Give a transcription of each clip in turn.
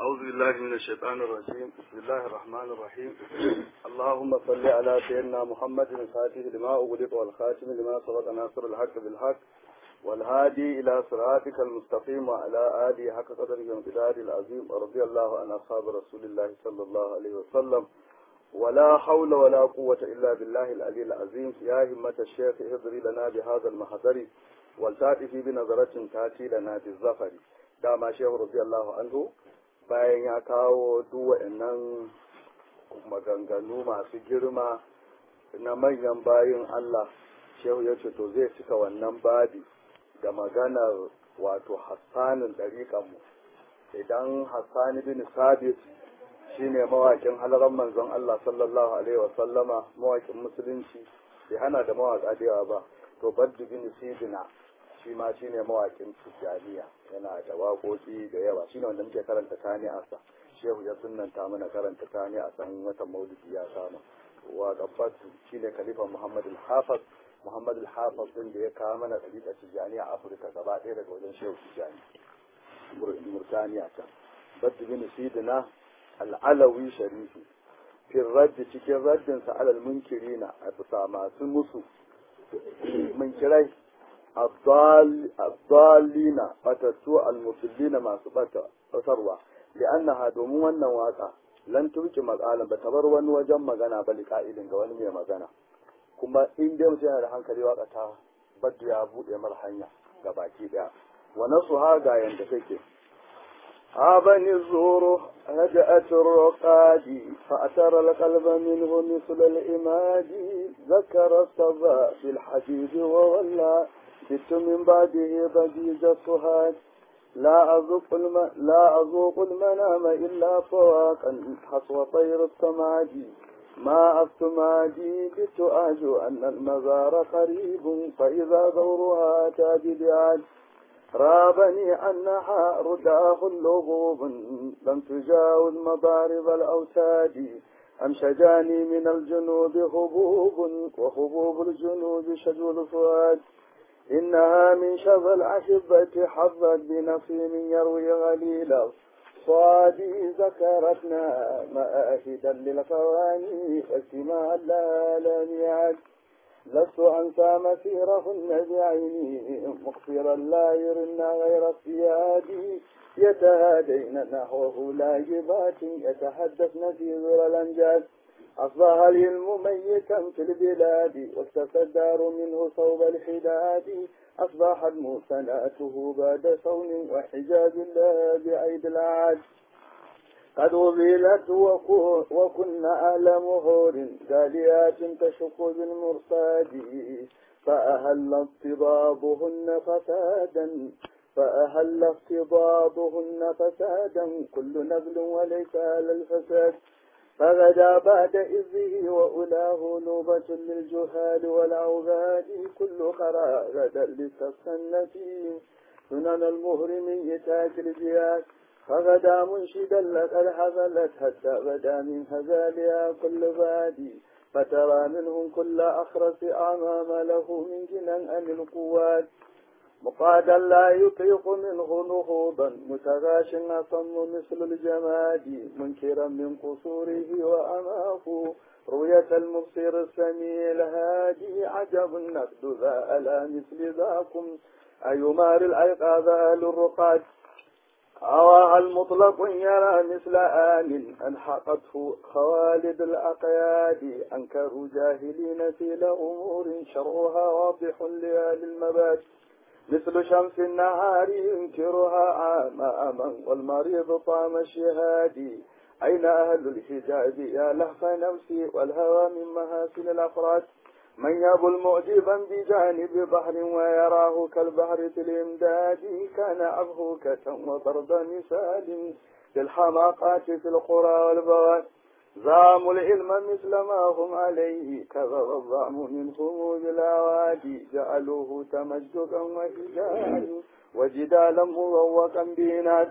أعوذ بالله من الشيطان الرجيم بسم الله الرحمن الرحيم اللهم صل على سيدنا محمد الفاتح لما أغلق والخاتم لما سبق ناصر الحق بالحق والهادي إلى صراطك المستقيم وعلى آله حق قدره وامتداد العظيم ورضي الله عن أصحاب رسول الله صلى الله عليه وسلم ولا حول ولا قوة إلا بالله العلي العظيم يا همة الشيخ اهضري لنا بهذا المحضر والتأتي بنظرة تأتي لنا بالظفر دام شيخ رضي الله عنه bayan ya kawo duk waɗannan maganganu masu girma na manyan bayin Allah shehu ya ce to zai cika wannan babi da maganar wato hassanin ɗariƙanmu idan hassani bin sabit shine mawakin halaran manzon Allah sallallahu alaihi wasallama mawakin musulunci bai hana da mawaka da yawa ba to baddu bin sidina shi ma shine mawakin tijjaniya yana da waƙoƙi da yawa shine wanda muke karanta tani asa shehu ya sunnanta mana karanta tani a san watan maulidi ya kama wa gabbatu shine khalifa muhammad al-hafiz muhammad al-hafiz din da ya kawo mana ɗariƙar tijjaniya a afirka gaba ɗaya daga wajen shehu tijjani murtaniya can baddu bin sidina al'alawi sharifi fin raddi cikin raddinsa alal munkirina a bisa masu musu munkirai abdalina batattu almufillina masu batarwa li'annaha domin wannan waka lan turki matsalan ba ta bar wani wajen magana ba liƙa'ilin ga wani mai magana kuma in dai mutum yana da hankali waka ta baddu ya buɗe mar hanya ga baki ɗaya wa nasu ha ga yanda take عابني الزور هدأت الرقاد فأتر القلب منه مثل الإماد ذكر الصبا في الحديد وولى جئت من بعده ضجيج الصهاد لا أذوق الم... لا أذوق المنام إلا فواقا حصو طير السماد ما أفتمادي بت أرجو أن المزار قريب فإذا دورها تاج بعاد رابني أنها رداه اللغوب لم تجاوز مضارب الأوتاد أمشجاني من الجنوب هبوب وهبوب الجنوب شجو الفؤاد إنها من شظى الأحبة حظت بنصيم يروي غليلا صادي ذكرتنا مآهدا للقواني فاستماع لا لم يعد لست أنسى مسيرهن بعيني مقصرا لا يرن غير اصطيادي يتهادين نحوه لاجبات يتحدثن في ذر الأنجاز أصبح العلم ميتا في البلاد واكتفى الدار منه صوب الحداد أصبحت موسناته بعد صون وحجاب الله بعيد العاد قد وبلت وكنا أهل مهور داليات تشق بالمرصاد فأهل اضطبابهن فسادا فأهل افتضابهن فسادا كل نبل وليس على الفساد فغدا بعد إذه وأولاه نوبة للجهال والعباد كل قرى غدا لتسنة سنن المهرم تاج الجياد فغدا منشدا لقد حفلت حتى بدا من هزالها كل بادي فترى منهم كل أخرس أمام له من جنان عن القوات مقادا لا يطيق منه نهوضا متغاش أصم مثل الجماد منكرا من قصوره وأماه رؤية المبصر السميع الهادي عجب النقد ذا ألا مثل ذاكم أيمار الأيقاظ للرقاد هواها المطلق يرى مثل آل ألحقته خوالد الأقياد أنكروا جاهلين في لأمور شرها واضح لأهل المبات مثل شمس النهار ينكرها عام أما والمريض طعم الشهاد أين أهل الحجاب يا لهف نفسي والهوى من محاسن الأفراد من يبل مؤدبا بجانب بحر ويراه كالبحر في الإمداد كان أبهوكة وضرب مثال للحماقات في القرى والبواد زاموا العلم مثل ما هم عليه كذب الظعم منهم بالأوادي جعلوه تمجدا وحجاج وجدالا مروقا بينات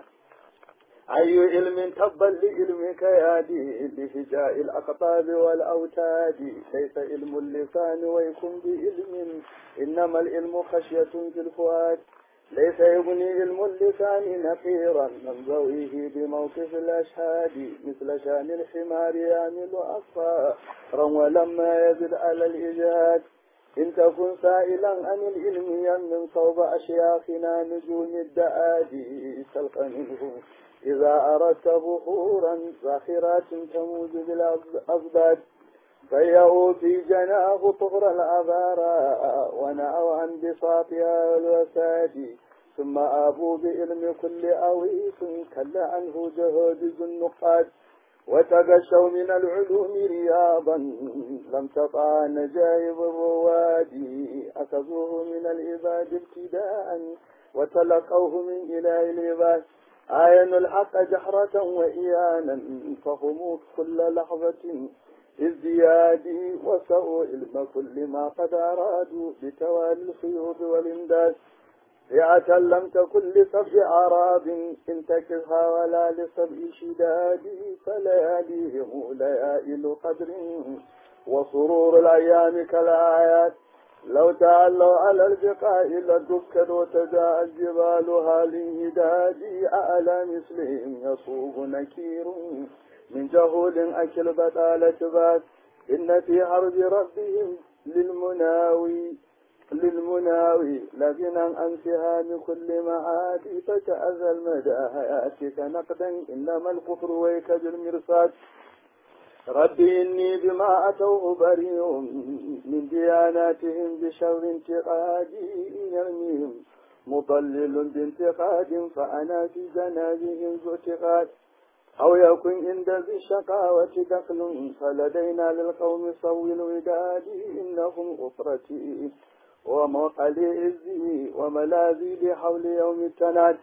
أي علم تبا لعلمك يا دي لهجاء الأقطاب والأوتاد ليس علم اللسان ويكن بعلم إنما العلم خشية في الفؤاد ليس يغني علم اللسان نفيرا من ضوئه بموقف الأشهاد مثل شان الحمار يعمل أصفارا ولما يزد على الإجهاد إن تكن سائلا عن العلم يمن صوب أشياخنا نجوم الدآدي تلقى منه إذا أردت بحورا زاخرات تموج بالأزباد فيأوا في جناه طهر الأبارى ونأوا عن بساطها والوساد ثم آبوا بعلم كل أويس كل عنه جهود ذو النقاد وتغشوا من العلوم رياضا لم تطع نجايب الرواد أخذوه من العباد ابتداء وتلقوه من إله العباد آينوا الحق جحرة وإيانا فهم كل لحظة ازدياد وسوء علم كل ما قد أرادوا بتوالي الخيوط والإمداد فئة لم تكن لسبع أعراب إن تكفها ولا لسبع شداد فلياليهم ليائل قدر وسرور الأيام كالآيات لو تعلوا على البقاء لدكت وتجاء الجبال هالانهداد أعلى مثلهم يصوب نكير من جهول أكل بطالة بات إن في حرب ربهم للمناوي للمناوي لغنى عن سهام كل معاد فتأذى المدى هياتك نقدا إنما الكفر ويك بالمرصاد ربي إني بما أتوه بريء من دياناتهم بشر انتقادي إن يرميهم مضلل بانتقاد فأنا في جنازهم ذو اعتقاد أو يكن عند ذي الشقاوة دخل فلدينا للقوم صوي الوداد إنهم أسرتي وموقلي عزي وملاذي بحول يوم التناد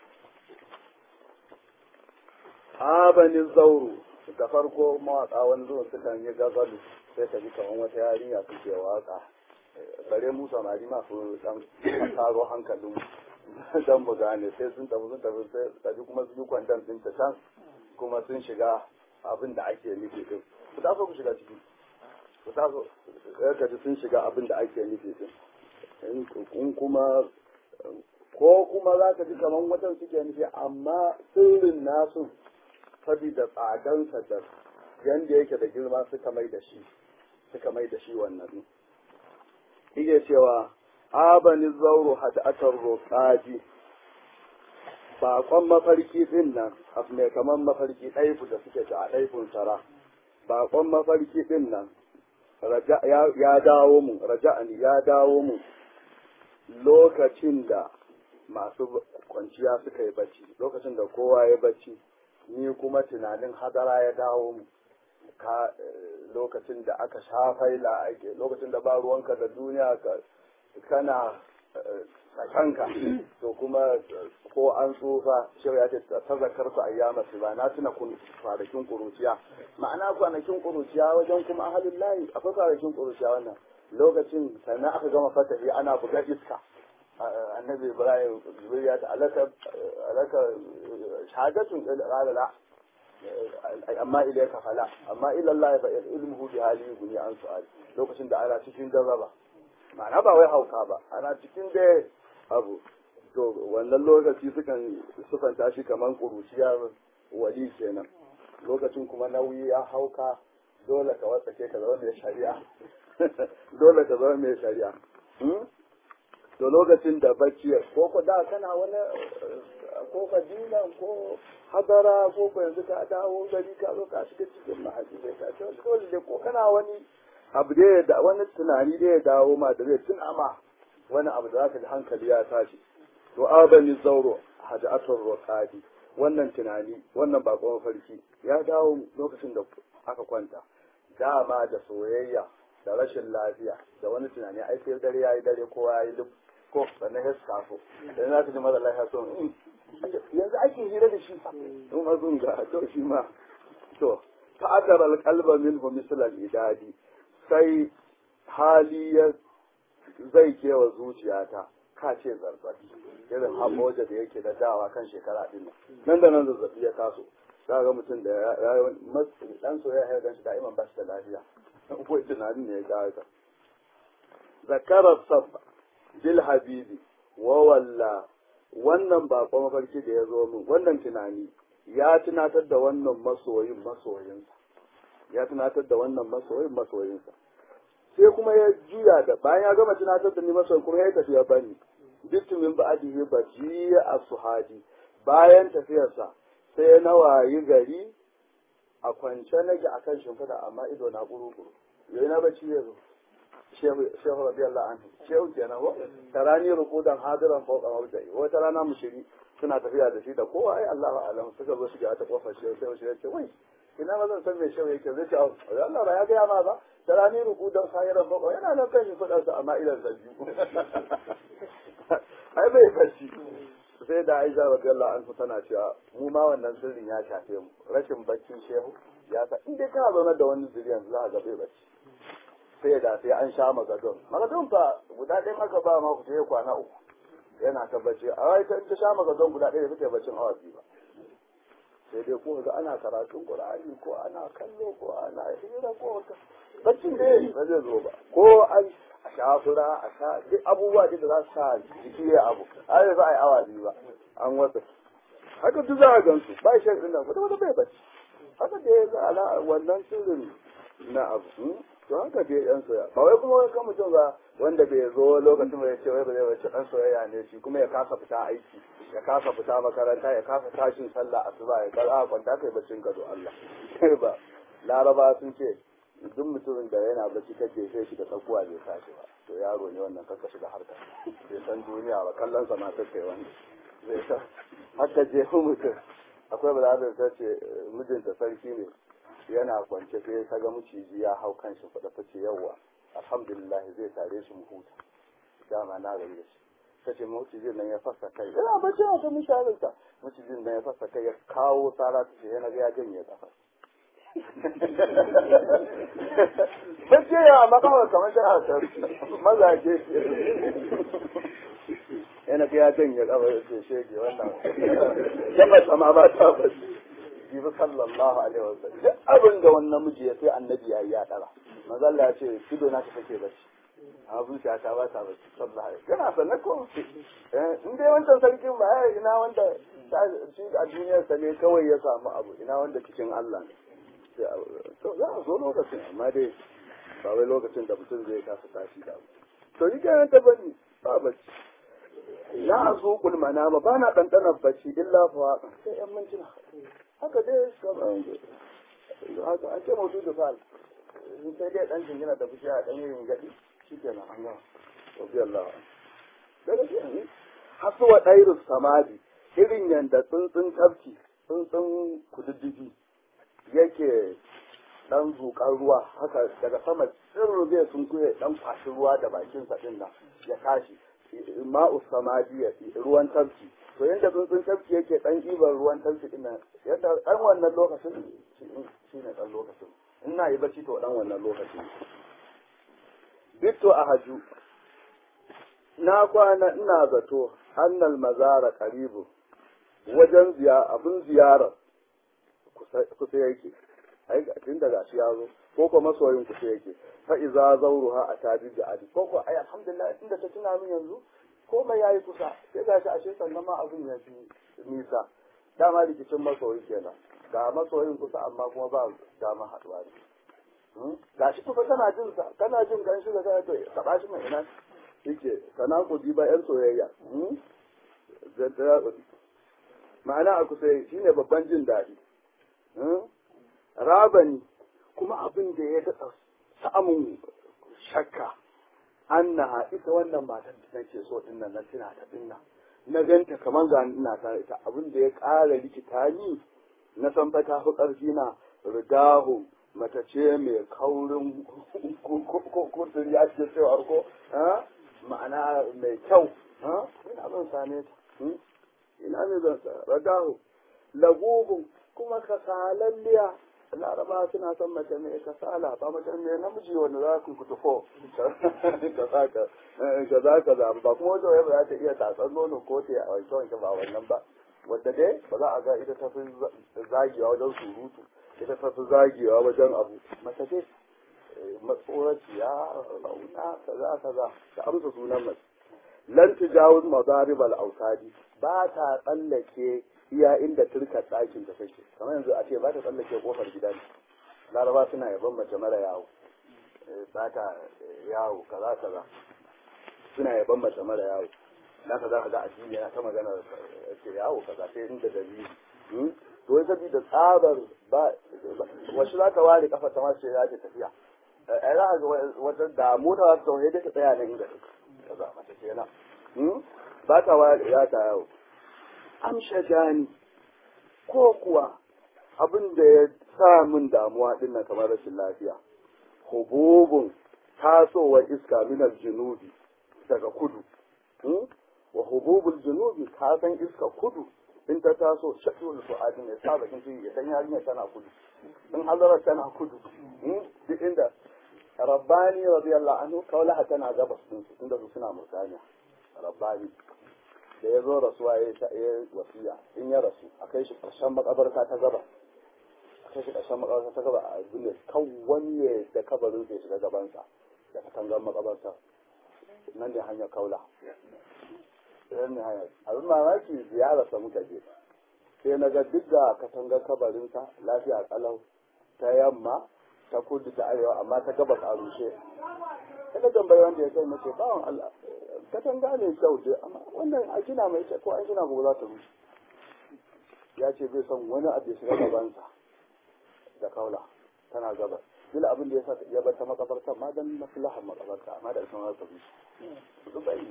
آبني الزور da farko mawaƙa wani zuwa sukan yi gazalu sai ka ji kamar wata yarinya suke waƙa bare mu samari masu dan taro hankalin dan mu gane sai sun tafi sun tafi sai ka ji kuma su yi kwandon din ta can kuma sun shiga abin da ake nufi din ku taso ku shiga ciki ku taso ka ji sun shiga abin da ake nufi din in kuma ko kuma za ka ji kamar watan suke nufi amma sirrin nasu saboda tsadansa da yanda yake da girma suka mai da shi suka mai da shi wannan ike cewa abani zauro hada'atar roƙaji baƙon mafarki din nan abu mai kamar mafarki ɗaifu da suke ta a ɗaifun tara baƙon mafarki din nan ya dawo mu raja'ani ya dawo mu lokacin da masu kwanciya suka yi bacci lokacin da kowa ya bacci ni kuma tunanin hadara ya dawo mu ka lokacin da aka shafaila ake lokacin da ba ruwanka da duniya ka kana kanka to kuma ko an tsufa shi ya ce ta zakar su ayyama su ba na tuna kwanakin kuruciya ma'ana kwanakin kuruciya wajen kuma ahalin layi akwai kwanakin kuruciya wannan lokacin sannan aka gama fatahi ana buga iska annabi ibrahim jibril ya ta alaka alaka shahadatun qala la amma ilayka fala amma ila allah fa ilmuhu bi hali guni an su'al lokacin da ana cikin jarraba ma'ana ba wai hauka ba ana cikin da abu to wannan lokaci sukan sufanta shi kaman kuruciyar wali kenan lokacin kuma nauyi ya hauka dole ka wasake ka zama mai shari'a dole ka zama mai shari'a to lokacin da bacci ko ko da kana wani ko madina ko hadara ko ko yanzu ka dawo gari ka zo ka shiga cikin mahaji sai ka ce dole da ko kana wani abu da da wani tunani da ya dawo ma da zai tuna ma wani abu da zaka ji hankali ya tashi to abani zauro hajatul rokadi wannan tunani wannan bakon farki ya dawo lokacin da aka kwanta dama da soyayya da rashin lafiya da wani tunani ai sai dare yayi dare kowa yayi duk ko sannan ya safo dan za ka ji mara lafiya so yanzu ake hira da shi in azun ga to shi ma to ta'addara alqalba minhu misal al-idadi sai hali ya zai kewa zuciyata ka ce zazzabi irin hamoja da yake da dawa kan shekara din nan da nan zazzabi ya taso za ga mutum da ya yi dan soyayya ya gan shi da'iman ba shi da lafiya ko tunanin ne ya ga haka zakara sab bil habibi wa walla wannan baƙon mafarki da ya zo min wannan tunani ya tunatar da wannan masoyin masoyinsa ya tunatar da wannan masoyin masoyinsa sai kuma ya juya da bayan ya gama tunatar da ni masoyin kuma ya tafi ya bani bitumin ba'adihi baji a suhadi bayan tafiyarsa sai na wayi gari a kwance nake akan shimfiɗa amma ido na kuru-kuru yayi na bacci ya zo shehu radiyallahu anhu shehu kenan ko tarani rukudan hadiran fawqa mawdai wata rana mushiri suna tafiya da shi da kowa ai Allahu alam suka zo shiga ta kofar shehu sai shehu ce wai ina ma zan san me shehu yake zai ce Allah ba ya ga ma ba tarani rukudan hadiran fawqa yana nan kan shi fadar sa amma idan sa biyu ai bai fashi sai da Aisha radiyallahu anhu tana cewa mu ma wannan sirrin ya shafe mu rashin baccin shehu ya sa in dai kana zaune da wani zuriyan za ka ga bai bacci sai da sai an sha magadon magadon fa guda ɗaya aka ba ma ku sai kwana uku yana ta bacci a wai ta ta sha magadon guda ɗaya da take baccin awa biyu ba sai dai ko ga ana karatun qur'ani ko ana kallo ko ana hira ko wata baccin dai ba zai zo ba ko an a sha fura a sha duk abubuwa da za su sa jiki ya abu ai za a yi awa biyu ba an wata haka duk za a gansu ba shi ɗin nan wata wata bai bacci haka da ya ga wannan sirrin na abu to haka dai yan soyayya ba wai kuma wai kan mutum ba wanda bai zo lokacin ya ce wai ba zai wace dan soyayya ne shi kuma ya kasa fita aiki ya kasa fita makaranta ya kasa tashin sallah asuba ya kar a kwanta kai baccin ka do Allah kai ba laraba sun ce duk mutumin da yana bacci ta jefe shi da tsakuwa bai tashi ba to yaro ne wannan kanka shiga harka bai san duniya ba kallon sa ma ta kai wanda zai san haka jefu mutum akwai ba da ta ce mijinta sarki ne yana kwance sai ta ga maciji ya hau kan shi faɗa ta ce yawwa alhamdulillah zai tare shi mu huta dama na gari da shi ta ce macijin nan ya fasa kai yana bacci a ta mishalinta macijin nan ya fasa kai ya kawo tsara ta ce yana ga ya janye kafa bacci ya makawar kamar shi a mazaje yana ga ya janye kafa ya ce shege wannan yamma sama ba ta bacci jibi sallallahu alaihi wa sallam duk abin da wani namiji ya sai annabi ya yi ya dara manzo Allah ya ce ido na ta take bacci amma zuciya ta ba ta bacci sallallahu alaihi kana sanne ko in dai wancan sarkin ba ya ina wanda shi a duniyar sa ne kawai ya samu abu ina wanda cikin Allah ne to za a zo lokacin amma dai ba wai lokacin da mutum zai kasa tashi da abu to ni kenan ta bani ba bacci la azuqul manama bana dandanar bacci illa fa sai yan mintuna haka dai haka an ce mutu da fal in sai dai dan jingina da fushi a dan yin gadi shikenan an gama rabbi Allah daga shi hasu wa dairu samadi irin yanda tsuntsun tafki tsuntsun kududdufi yake dan zuƙar ruwa haka daga sama tsirru zai sun kuye dan kwashi ruwa da bakin sa din nan ya tashi ma'u samadi ruwan tafki to yadda tsuntsun tafki yake dan ibar ruwan tafki din nan yadda dan wannan lokacin shi ne dan lokacin in na yi bacci to dan wannan lokacin bitto a haju na kwana ina zato annal mazara karibu wajen ziya abin ziyara kusa yake ai tun daga shi ya zo ko ko masoyin kusa yake fa iza zawruha atabi da adi ko ko ai alhamdulillah inda ta tuna min yanzu komai ya yi kusa sai ga shi ashe sannan ma abin ya fi nisa dama rikicin masoyi kenan ga masoyin kusa amma kuma ba dama haɗuwa ne ga shi kusa kana jin sa kana jin gan shi da kana to ka shi mai ina yake kana kudi ba yan soyayya ma'ana a kusa shine babban jin daɗi rabani kuma abin da ya daɗa samun shakka annaha ita wannan matar da nake so din nan na tuna ta din nan na ganta kamar ga ina ta ita abin da ya ƙara rikita ni na san fa ta fi ƙarfi na ridahu mata ce mai kaurin kusur ya ce cewa ko ma'ana mai kyau ina zan same ta ina ne zan sa ridahu lagugun kuma kasalalliya laraba suna son mace mai kasala ba mace mai namiji wanda za ku kutufo ka za ka za ba kuma wajen yau za ta iya tatsar nono ko ta a wanke wanke ba wannan ba wadda dai ba za a ga ita ta fi zagewa wajen surutu ita ta fi zagewa wajen abu mace ce matsoraciya rauna kaza kaza ta amsa sunan mace lan tujawuz madarib al autadi ba ta tsallake iya inda turka ɗakin ta take kamar yanzu a ce ba ta tsallake kofar gidan laraba suna yaban mace mara yawo ba ta yawo kaza kaza suna yaban mace mara yawo na ka za ka ga addini yana ta magana ce yawo kaza sai inda dalili to wai saboda tsabar ba wasu za ka ware kafa ta masu ya ce tafiya ai za ka ga wata damu ta wasu sauye da ta tsaya nan inda kaza mace kenan ba ta ware ya ta yawo amsha jani ko kuwa abin da ya sa min damuwa din nan kamar rashin lafiya hububun tasowar iska minar junubi daga kudu wa hububul junubi ka san iska kudu in ta taso shakul fu'adin ya sa bakin ciki ya san yarinya tana kudu in hazarar tana kudu duk inda rabbani radiyallahu anhu kaulaha tana gabas din su tunda su suna murtaniya rabbani da ya zo rasuwa ya yi wasiya in ya rasu a kai shi ƙarshen makabarta ta gaba a kai shi ƙarshen makabarta ta gaba a duniya kan wani ya da kabarin sai shiga gabansa da katangar makabarta nan ne hanyar kaula nan ne hanyar abin mamaki ziyararsa muka je sai na ga duk da katangar kabarinsa lafiya kalau ta yamma ta kudu ta arewa amma ta gabas a rushe kada tambayi wanda ya kai mace bawan Allah katanga ne kyau dai amma wannan a gina mai kyau ko an gina gobe za ta rushe ya ce bai son wani abu ya shiga gabansa da kaula tana gabas kila abin da ya sa ya bar ta makabarta ma dan maslahar makabarta amma da sun haka rushe su bai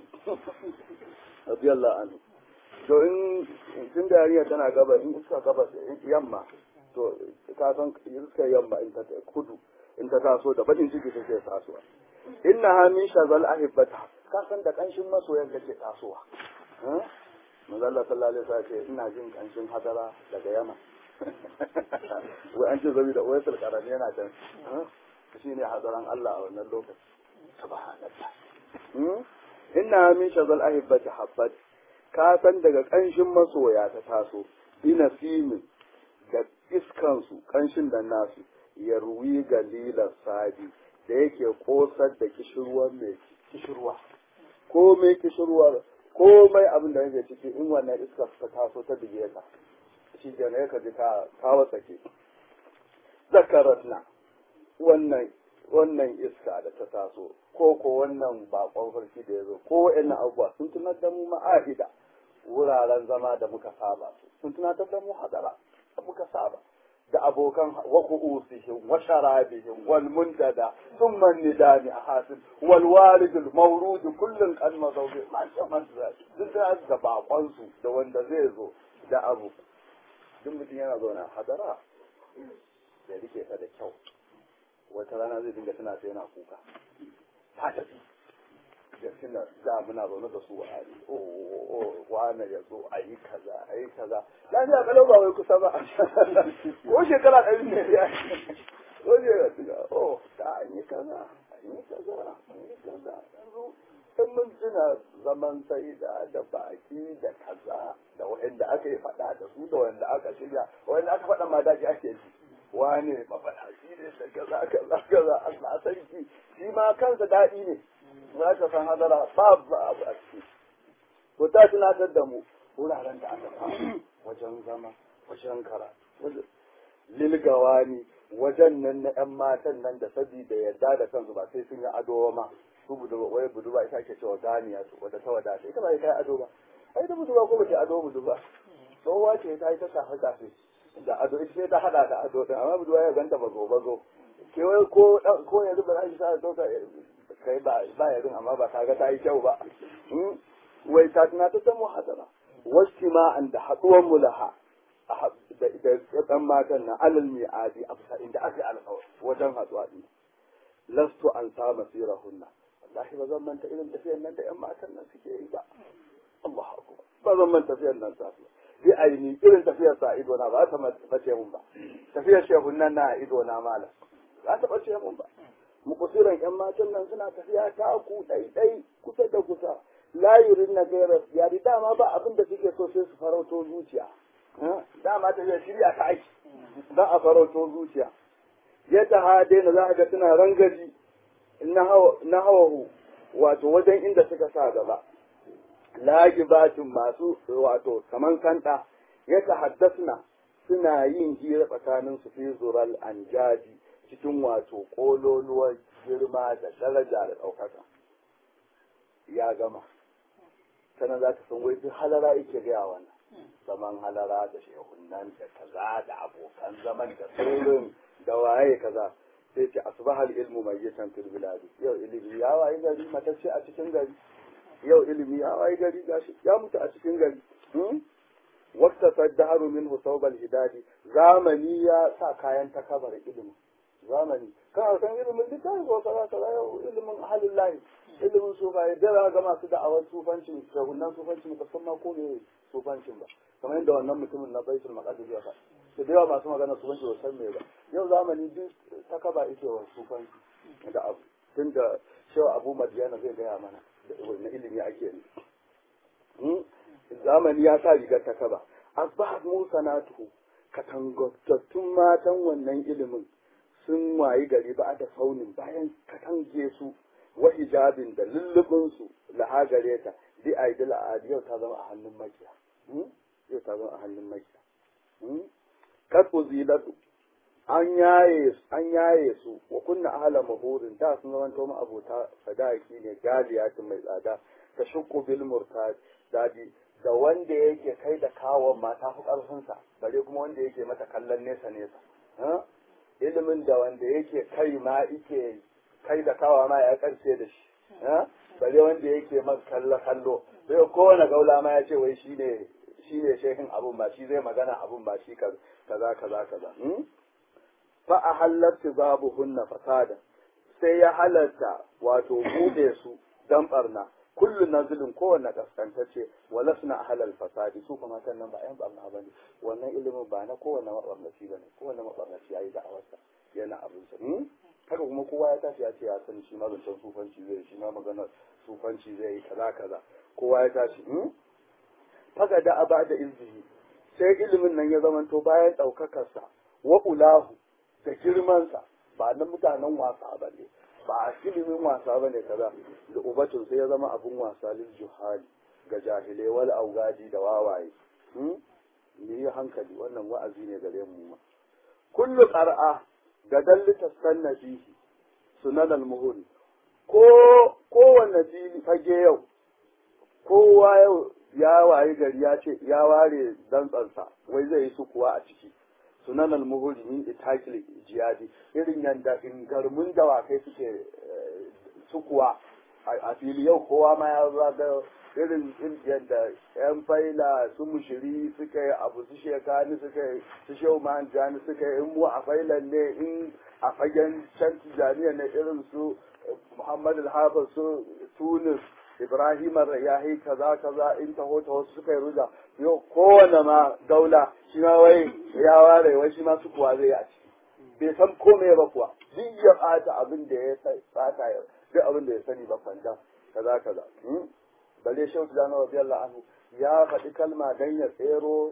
radiyallahu anhu to in tun da yarinya tana gabas in iska gabas yamma to ka san iska yamma in ta kudu in ta taso da bakin ciki take tasowa inna ha min shazal ahibbata ka san da kanshin masoyan take tasowa manzo Allah sallallahu alaihi wasallam ce ina jin kanshin hadara daga yamma wai an ce zabi da wayar karami yana can shine hadaran Allah a wannan lokaci subhanallah inna min shazal ahibbati habbat ka san daga kanshin masoya ta taso ina simin da iskansu kanshin da nasu ya ruwi galilar sadi da yake kosar da kishirwar mai kishirwa ko mai kishirwar ko mai abin da yake ciki in wannan iska ta taso ta dige ka shi ke ne ka ji ka kawo tsake zakaratna wannan wannan iska da ta taso ko ko wannan bakon farki da ya zo ko wa'annan abubuwa sun tunar da mu ma'ahida wuraren zama da muka saba sun tunatar da mu hadara da muka saba da abokan wa ku'usihim wa sharabihim wal muntada thumma nidani ahasin wal walid al mawrud kullun kan mazawbi ma sha man duk da da bakon su da wanda zai zo da abu duk mutum yana zauna hadara da rike ta da kyau wata rana zai dinga tana sai yana kuka ta tafi gaskin da da muna zaune da su a ari o wane ya zo a yi kaza a yi kaza lafiya kalau ba wai kusa ba ko shekara ɗari ne ya ko shekara tuga o ta an yi kaza an yi kaza an yi kaza yanzu in mun tuna zaman sai da da baki da kaza da wanda aka yi faɗa da su da wanda aka shirya wanda aka faɗa ma daji ake ji wane mafaɗaci ne da kaza kaza kaza Allah sarki shi ma kansa daɗi ne za ka san hadara babu abu a ciki to ta tunatar da mu wuraren da aka samu wajen zama wajen kara lilgawa ne wajen nan na yan matan nan da sabida yadda da kansu ba sai sun yi ado ma su budurwa wai budurwa ita ake cewa ganiya su wadda ta wadata ita ba ita ado ba ai da budurwa ko bace ado budurwa tsohuwa ce ta yi ta shafe shafe da ado ita sai ta hada da ado din amma budurwa ya ganta bazo bazo ke wai ko ko yanzu ba za ki sa dauka kai ba ba ya amma ba ta ga ta yi kyau ba wai ta tana ta samu hadara wajtima'an da haduwan mulaha da ɗan matan na alal mi'adi a bisa inda aka yi alƙawar wajen haduwa din lastu an sa masirahunna wallahi ba zan manta irin tafiyar nan da ƴan matan nan suke yi ba Allahu akbar ba zan manta tafiyar nan ta bi aini irin tafiyar sa ido na ba ta bace mun ba tafiyar shehun nan na ido na malam za ta bace mun ba mukusiran yan matan nan suna tafiya ta ku ɗaiɗai kusa da kusa layurin na gairar yari dama ba abin da suke so sai su farauto zuciya dama ta shirya ta aiki don a farauto zuciya yadda ha daina za a ga suna rangaji na hawahu wato wajen inda suka sa gaba lagibatin masu wato kaman kanta ya tahaddasna suna yin hira tsakanin su fi zural anjaji cikin wato kololuwar girma da daraja da ɗaukaka ya gama sannan za ta san wai duk halara yake gaya wannan zaman halara da shehunan da kaza da abokan zaman da sirrin da waye kaza sai ce asbahal ilmu mai yitan fil biladi yau ilimi ya waye gari matacce a cikin gari yau ilimi ya waye gari gashi ya mutu a cikin gari wata saddaru min husawbal hidadi zamani ya sa kayan takabar ilimi zamani kana san ilimin littafi ko kaza kaza yau ilimin halin lahi ilimin sufaye da za ga masu da'awar sufancin shagunan sufancin ba san ma ko ne sufancin ba kamar yadda wannan mutumin na baitul maqdis ya faɗa da da yawa masu magana sufanci ba san me ba yau zamani duk takaba ake wa sufanci da abu tun da shewa abu madiyana zai gaya mana da wani ilimi ake yi zamani ya sa rigar takaba asbahat musanatuhu katangattun matan wannan ilimin sun wayi gari ba da saunin bayan katange su wa hijabin da lullubin su lahagare ta bi aidil adi yau ta zama a hannun makiya yau ta zama a hannun makiya kasu zilatu an yaye an yaye su wa kunna ahla mahurin da sun zama to abota sadaki ne galiyatin mai tsada ta shukku bil murtad dadi da wanda yake kai da kawon mata fi karfinsa bare kuma wanda yake mata kallon nesa nesa ilimin da wanda yake kai ma yake kai da kawa ma ya karshe da shi bare wanda yake man kallo kallo sai kowane gaula ma ya ce wai shine shine shehin abun ba shi zai magana abun ba shi kaza kaza kaza fa a halarta babu hunna fasada sai ya halarta wato bude su dan barna kullu nazilin kowanne kaskantacce wala suna halal fasadi su kuma kan nan ba yan barna bane wannan ilimin ba na kowanne mabarnaci bane kowanne mabarnaci yayi da'awarsa yana abin sa haka kuma kowa ya tashi ya ce ya sani shi ma zancen sufanci zai shi ma magana sufanci zai yi kaza kaza kowa ya tashi faga da aba da izini sai ilimin nan ya zamanto bayan ɗaukakarsa wa ulahu da girmansa ba na mutanen wasa ba ne ba a ilimin wasa ba ne kaza da ubatun sai ya zama abin wasa lil juhali ga jahilai wal augadi da wawaye mu yi hankali wannan wa'azi ne gare mu ma kullu qar'a ga dallita sanna fihi sunan al-muhuri ko kowanne fili fage yau kowa yau ya wayi gari ya ce ya ware dantsansa wai zai yi sukuwa a ciki sunan al-muhuri min itakil jihadi irin yanda ingarmun dawakai suke sukuwa a fili yau kowa ma ya zaga irin yadda yan faila su mushiri suka yi abu su shekani suka yi su shau jani suka yi in mu a failan ne in a fagen can tijaniya ne irin su muhammad al su tunis ibrahim yahi kaza kaza in taho taho suka yi ruga yau kowane ma daula shi ma wai ya ware wai shi ma su kuwa zai a ciki bai san komai ba kuwa duk ya bata abin da ya tsata ya duk abin da ya sani ba kwanta kaza kaza balle shehu tijjani radiyallahu anhu ya faɗi kalma dan ya tsero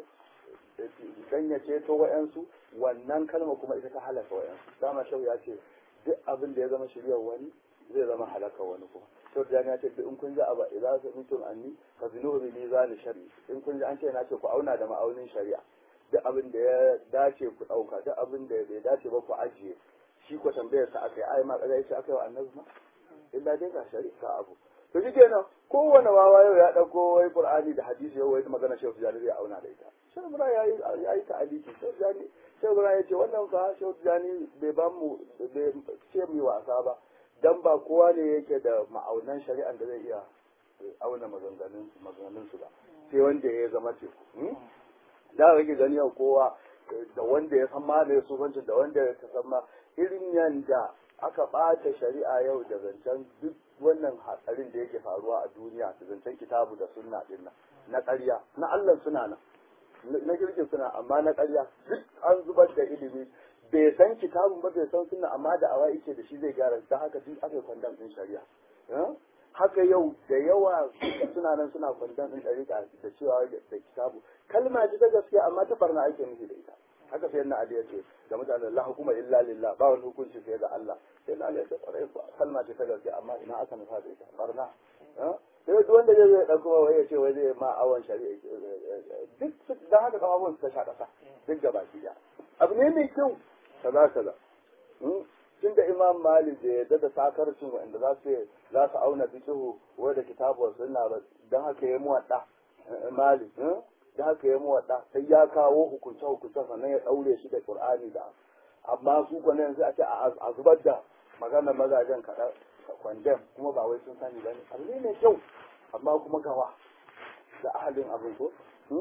dan ya ceto wa'yansu wannan kalma kuma ita ta halaka wa'yansu dama shehu ya ce duk abin da ya zama shiryar wani zai zama halaka wani kuma shehu tijjani ya ce duk in kun ji abu idan su mutum anni ka zinuhu bi mizani shari in kun ji an ce na ce ku auna da ma'aunin shari'a duk abin da ya dace ku ɗauka duk abin da bai dace ba ku ajiye shi ko tambayar sa aka yi ai ma kaza yace aka yi wa annabi ma illa dai ga shari'a abu to shi kenan kowane wawa yau ya ɗauko wai qur'ani da hadisi yau wai magana shehu tijani zai auna da ita shehu ibrahim ya yi ya yi ta'aliki shehu tijani shehu ibrahim ya ce wannan fa shehu tijani bai ban mu bai ce mu wasa ba dan ba kowa ne yake da ma'aunan shari'an da zai iya auna maganganun maganganun su ba sai wanda ya zama teku da rage gani yau kowa da wanda ya san ma da sufancin da wanda ya san ma irin yanda aka ɓata shari'a yau da zancen duk wannan hatsarin da yake faruwa a duniya da zancen kitabu da sunna din nan na ƙarya na Allah suna nan na kirkin suna amma na ƙarya duk an zubar da ilimi bai san kitabun ba bai san sunna amma da awa yake da shi zai gyara ta haka duk aka kwandam din shari'a haka yau da yawa suna nan suna kwandam din ɗariƙa da cewa da kitabu kalma ce ta gaskiya amma ta barna ake nufi da ita haka sai na Ali ya ce da mutanen la hukuma illa lillah ba wani hukunci sai ga Allah sai na Ali ya ce kwarai kalma ce ta gaskiya amma ina aka nufa da ita barna sai duk wanda zai zai ɗauko wai ya ce wai zai ma awon shari'a duk dan haka kafafun suka sha ƙasa duk gaba ki abu ne mai kyau kaza kaza tun da imam malik da yadda da sakarcin wanda za su za su auna fiqhu wai da kitabu sunna ba dan haka ya muwadda malik da haka ya muwadda sai ya kawo hukunce hukunce sannan ya daure shi da qur'ani da amma su ko yanzu a ce a zubar da maganar mazajen kaɗan kwandem kuma ba wai sun sani ba ne abu ne mai kyau amma kuma gawa da ahalin abin ko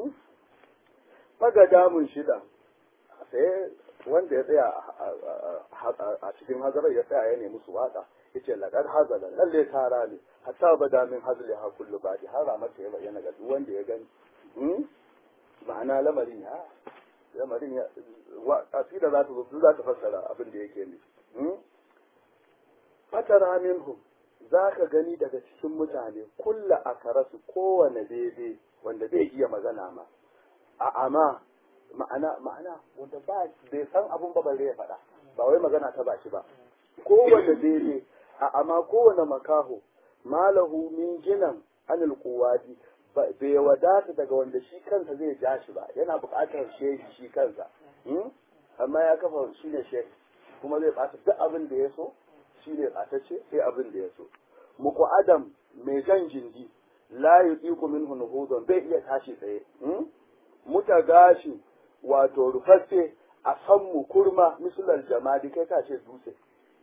faga damun shida sai wanda ya tsaya a cikin hazarar ya tsaya ya nemi su waka yace laqad hazala lalle tara ne hatta bada min hazli ha kullu badi har mata ya bayyana ga duk wanda ya gani ma'ana lamarin ya lamarin ya asira za ta zo za ta fassara abin da yake ne fatara minhum za ka gani daga cikin mutane kulla a karasu kowane daidai wanda bai iya magana ma a ama ma'ana ma'ana wanda ba bai san abun ba bare ya faɗa ba wai magana ta bashi ba kowane daidai a ama kowane makaho malahu min ginan anil kuwadi bai wadata daga wanda shi kansa zai ja shi ba yana buƙatar shehi shi kansa amma ya kafa shi ne shehi kuma zai ɓata duk abin da ya so shi ne ɓatacce sai abin da ya so muku adam mai jan jindi la yuqiqu minhu nuhudun bai iya tashi tsaye muta gashi wato rufaffe a san mu kurma misalar jamadi kai ka ce dutse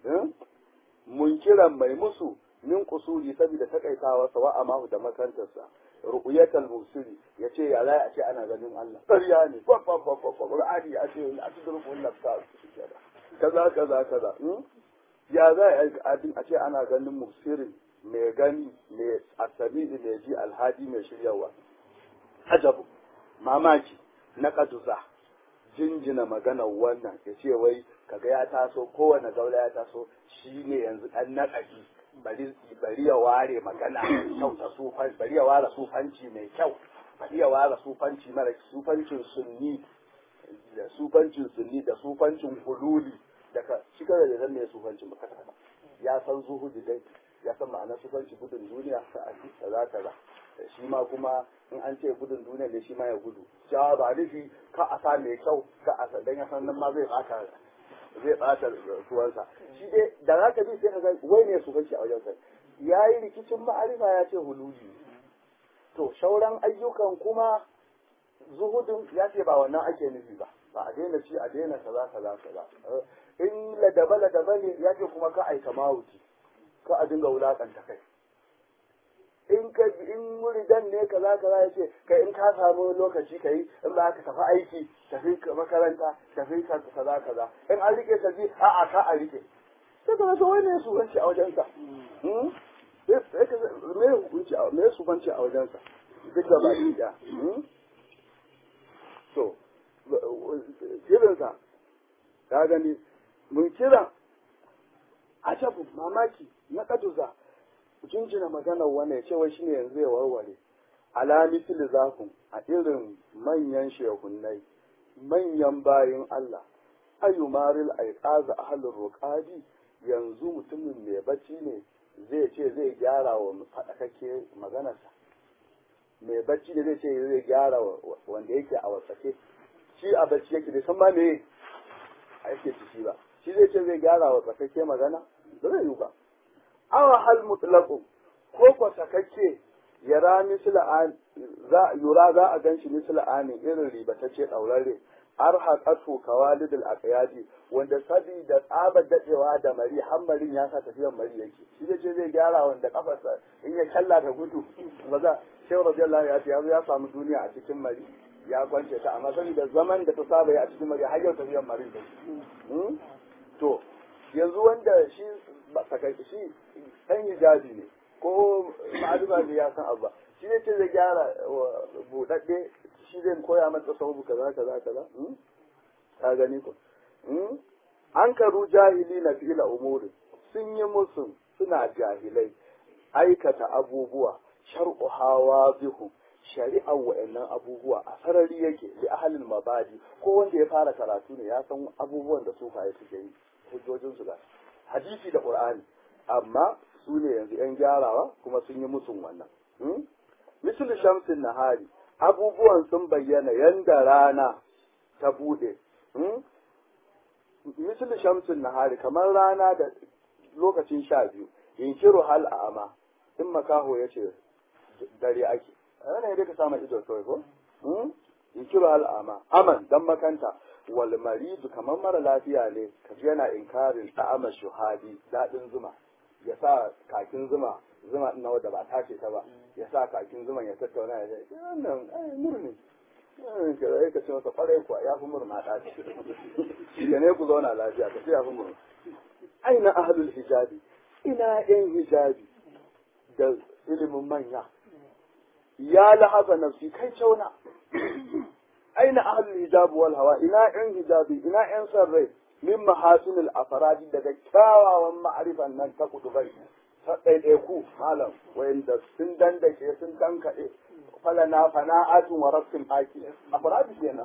munkiran mai musu min kusuri saboda takaitawa sawa amahu da makantarsa ru'yatal musiri yace ya lai a ce ana ganin Allah ƙarya ne fa fa fa fa qur'ani a ce a tudurku nafsa kaza kaza kaza ya za a ce ana ganin musirin mai gani mai asabi mai ji alhadi mai shiryawa ajabu mamaki na kaduza jinjina maganar wannan ya ce wai kaga ya taso kowane gaula ya taso shi ne yanzu ɗan naƙashi bari bari ya ware magana mai kyau ta sufan bari ya ware sufanci mai kyau bari ya ware sufanci mara sufancin sunni da sufancin sunni da sufancin hululi daga shi kada da zan ne sufancin ba kasa ya san zuhudi dai ya san ma'anar sufanci gudun duniya ka aji kaza kaza shi ma kuma in an ce gudun duniya ne shi ma ya gudu cewa ba nufi ka a sa mai kyau ka a dan ya san nan ma zai bata zai bata tuwansa shi dai da za ka bi sai ka ga wai ne sufanci a wajen sa ya yi rikicin ma'arifa ya ce hululi to shauran ayyukan kuma zuhudin ya ce ba wannan ake nufi ba ba a daina ci a daina kaza kaza kaza in ladaba ladaba ne ya ce kuma ka aika mawuci ka a dinga wulakanta kai in ka in muridan ne kaza kaza ya ce kai in ka samu lokaci kai in ba ka tafi aiki tafi makaranta tafi kaza kaza in an rike ka ji a'a ka a rike sai ka rasa wani su banci a wajensa me hukunci me su banci a wajensa duk da baki da to kirinsa ka gani mun kira ajabu mamaki na kaduza jinjina maganar wannan ya ce wai shine yanzu ya warware ala misli zakun a irin manyan shehunnai manyan bayin Allah ayu maril aiqaza ahlur ruqadi yanzu mutumin mai bacci ne zai ce zai gyara wa fadakake maganarsa mai bacci da zai ce zai gyara wanda yake a wasake shi a bacci yake bai san ma me ake ciki ba shi zai ce zai gyara wa tsakake magana ba zai yi ba awa hal mutlaqu ko ko sakakke yara misla an za yura za a ganshi misla anin irin ribatacce daurare arhaqatu kawalid al aqyadi wanda sabi da tsaba dadewa da mari hammarin ya sa tafiyar mari yake shi zai ce zai gyara wanda kafarsa in ya kalla ta gudu ba za shehu radiyallahu ya ce ya samu duniya a cikin mari ya kwance ta amma saboda zaman da ta saba a cikin mari har yau tafiyar mari da to yanzu wanda shi sakai shi ɗan hijabi ne ko ma'aluma ne ya san abu shi ne ce zai gyara buɗaɗɗe shi zai koya masa sababu kaza kaza kaza ka gani ko an karu jahili na fi'ila umuri sun yi musu suna jahilai aikata abubuwa shar'u hawa bihu shari'ar wa'annan abubuwa a sarari yake li ahalin mabadi ko wanda ya fara karatu ne ya san abubuwan da sufaye suke yi hujjojin su ga hadisi da qur'ani amma su ne yanzu yan gyarawa kuma sun yi musun wannan misal shamsin nahari abubuwan sun bayyana yanda rana ta bude misal shamsin nahari kamar rana da lokacin sha biyu yinkiru hal a'ama in makaho ya ce dare ake ana yadda ka samu ido kawai ko yinkiru hal a'ama aman dan makanta wal maridu kamar mara lafiya ne kaji yana inkarin ta'ama shuhadi dadin zuma ya sa kakin zuma zuma ina wadda ba tace ta ba ya sa kakin zuman ya tattauna ya ce wannan ai murni ka zai ka ce masa kwarai kuwa ya fi murna ta ce ya ne ku zauna lafiya ka ce ya fi murna aina ahlul hijabi ina yan hijabi da ilimin manya ya lahaza nafsi kai cauna aina ahlul hijabi wal hawa ina yan hijabi ina yan sarrai min mahasinil afradi daga kyawawan ma'arifan nan ta kudubai ta ɗaiɗaiku malam wayanda sun dandake sun tankaɗe falana fana'atun wa rabbin haki afradu kenan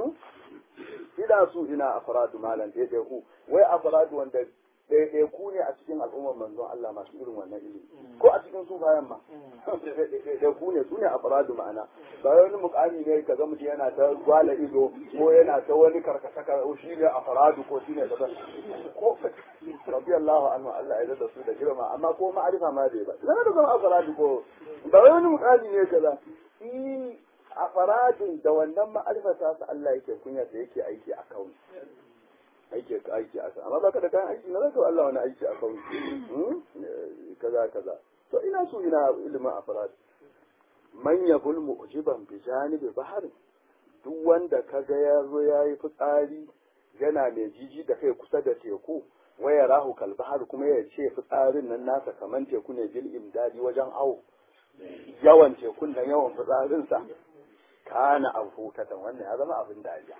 ina su ina afradu malam ɗaiɗaiku wai afradu wanda ɗaiɗaiku ne a cikin al'ummar manzon Allah masu irin wannan ilimi ko a cikin su bayan ma ɗaiɗaiku ne su ne afradu ma'ana ba wani mukami ne ka ga mutum yana ta gwala ido ko yana ta wani karkata ka shi ne afradu ko shi ne kaza ko rabbi Allah anhu Allah ya da su da girma amma ko ma'arifa ma bai ba zama da zama afradu ko ba wani mukami ne kaza shi afradun da wannan ma'arifa ta su Allah yake kunya da yake aiki a kauni aiki aiki a amma baka da kayan aiki na zaka Allah wani aiki a kauni kaza kaza to ina so ina ilimin afrad man yabul mu'jiban bi janibi bahar duk wanda kaga ya zo yayi fitsari yana mai jiji da kai kusa da teku waya rahu kalbahar kuma ya ce fitsarin nan nasa kaman teku ne bil imdadi wajen awo yawan tekun nan yawan fitsarinsa kana abu katan wannan ya zama abin dariya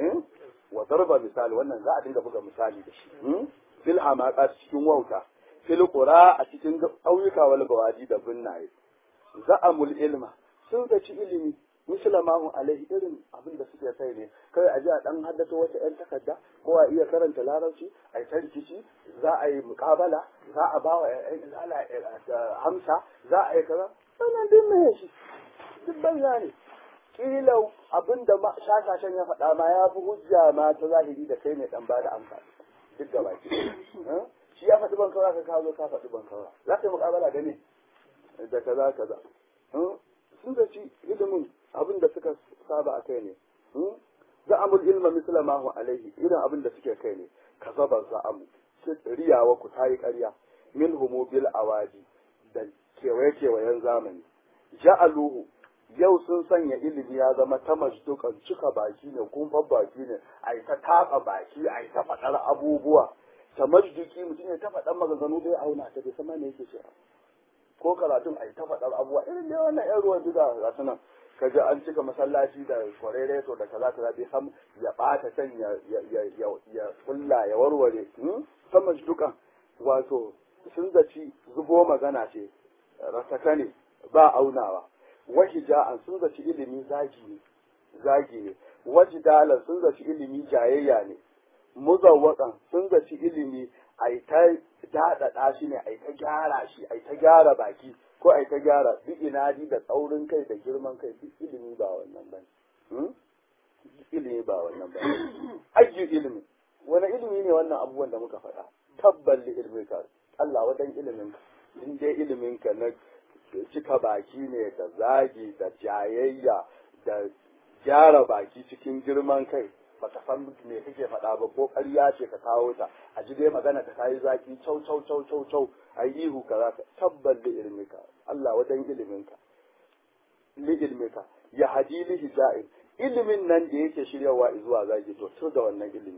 wa darba misali wannan za a dinga buga misali da shi fil hamaqat cikin wauta fil qura a cikin ƙauyuka wal bawaji da binnaye za'amul ilma sun zaci ilimi musulmahu alaihi irin abin da suke kai ne kai a ji a dan haddata wata yan takarda ko a iya karanta larabci a yi rikici za a yi mukabala za a bawa yan izala hamsa za a yi kaza sannan din me shi duk banza ne kila abin da shashashen ya faɗa ma ya fi hujja ma ta zahiri da kai ne dan ba da amsa duk da baki shi ya faɗi ban kaura ka kawo ka faɗi ban kaura za ka yi mukabala da ne da kaza kaza sun zaci ilimin abin da suka saba a kai ne za'amul ilma misla ma hu alaihi irin abin da suke kai ne kazaba za'amu riyawa ku tayi ƙarya min humu bil awadi da kewaye kewayen zamani ja'aluhu yau sun sanya ilimi ya zama ta majdukan cika baki ne kumfan baki ne a yi ta taɓa baki a yi ta faɗar abubuwa ta majduki mutum ya ta faɗar maganganu bai auna ta bai san ma me yake cewa ko karatun a yi ta faɗar abubuwa irin da wannan yan ruwan duka ga su nan ka ji an cika masallaci da kwarereto da kaza kaza bai san ya ɓata can ya ya kulla ya warware sama dukan wato sun zaci zubo magana ce rasaka ne ba aunawa wahija'an sun zaci ilimi zagi ne zagi ne wajidalan sun zaci ilimi jayayya ne muzawwaƙan sun zaci ilimi a yi ta daɗaɗa shi ne a yi ta gyara shi a yi ta gyara baki ko a yi ta gyara duk inadi da tsaurin kai da girman kai duk ilimi ba wannan ba ilimi ba wannan ba ayyu ilimi wani ilimi ne wannan abubuwan da muka faɗa tabbal li ilmi ka Allah wadan ilimin ka in dai ilimin ka na cika baki ne da zagi da jayayya da gyara baki cikin girman kai baka san me kake faɗa ba ko ƙarya ce ka kawo ta a ji dai magana ta kayi zaki cau cau cau cau cau a yi ihu ka za ka tabbal li ilmika Allah wajen iliminka li ilmika ya hadi li hija'in ilimin nan da yake shiryawa zuwa zaki to tur da wannan ilimi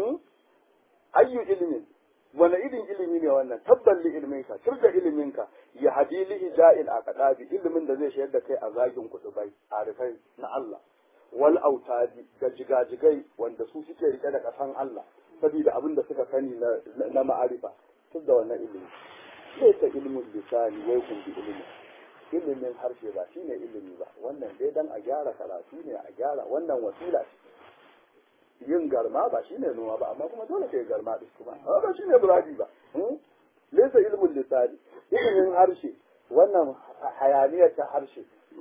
ayyu ilimin wani irin ilimi ne wannan tabbal li ilminka tur da iliminka ya hadi li hija'in a kadabi ilimin da zai shayar da kai a zagin kutubai arifai na Allah wal autadi ga jigajigai wanda su suke rike da kasan Allah saboda abin da suka sani na ma'arifa tun da wannan ilimi sai ta ilimin lisani wai kun bi ilimi ilimin harshe ba shine ilimi ba wannan dai dan a gyara karatu ne a gyara wannan wasila ce yin garma ba shine noma ba amma kuma dole kai garma din kuma amma ba shine buradi ba laysa ilmul lisani ilimin harshe wannan hayaniyar ta harshe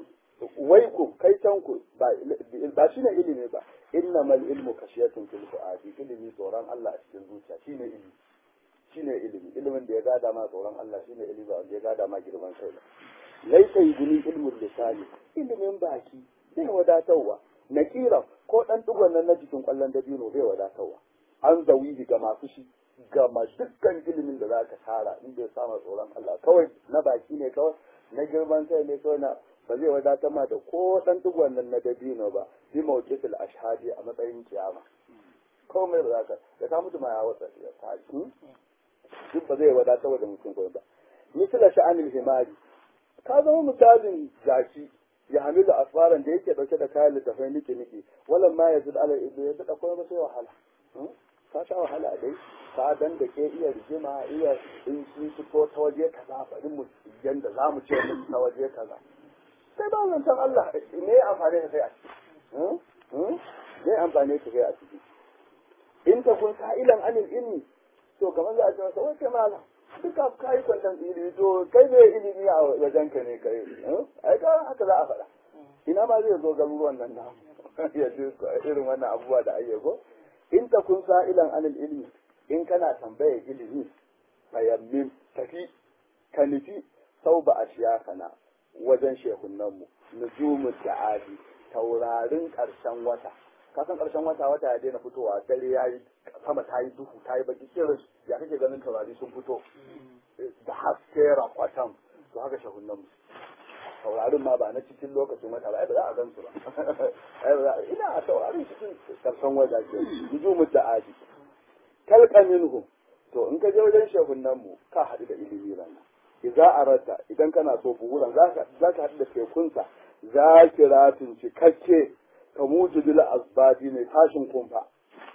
wai ku kai can ku ba ba shine ilimi ba innamal ilmu kashiyatun fil fuadi ilimi tsoron Allah a cikin zuciya shine ilimi shine ilimi ilimin da ya gada ma tsoron Allah shine ilimi ba wanda ya gada ma girman kai ba laisa yuguni ilmul lisani ilimin baki bai wadatarwa nakira ko dan dugon nan na jikin kwallon dabino bai wadatarwa an zawihi ga masu shi ga ma dukkan ilimin da zaka tara in bai sama tsoron Allah kawai na baki ne kawai na girman kai ne kawai na ba zai wadatar ma da ko dan dugon nan na dabino ba bi mawqitul ashhadi a matsayin kiyama komai ba za ka da ka mutu ma ya wata ya tashi duk ba zai wadatar da mutum kawai ba misala sha'anil himari ka zama misalin jaki ya hamilu asfaran da yake dauke da kayan littafai niki niki walan ma ya zid ala ibu ya zid akwai ba sai wahala ka sha wahala dai ka dan da ke iya rigima iya in sun fito ta waje kaza bari mu yanda za mu ce musu ta waje kaza sai ba zan san Allah ne amfani ka kai a ciki ne amfani ka kai a ciki in ta kun sa'ilan anil ilmi to kamar za a ce masa wai kai malam duka ka yi kwantan ilimi to kai ne ilimi a wajen ka ne kai ai ka haka za a faɗa ina ma zai zo garuruwan nan na ya ji irin wannan abubuwa da ayyuko in ta kun sa'ilan anil ilmi in kana tambayar ilimi fayammin tafi ka nufi sau ba a shiya kana wajen shehunanmu nujumu da'adi taurarin ƙarshen wata kasan ƙarshen wata wata ya daina fitowa dare ya yi sama ta yi duhu ta yi baki kirin ya kake ganin taurari sun fito da haske rakwatan to haka shahunan mu taurarin ma ba na cikin lokacin wata ba ai ba za a gan su ba ina a taurarin cikin ƙarshen wata ke yuju mu da aji kalka minhu to in ka je wajen shahunan mu ka haɗu da ilimi rana idza arata idan kana so buhuran zaka zaka haɗu da tekunsa zakiratin cikakke kamujibil asbadi ne tashin kumfa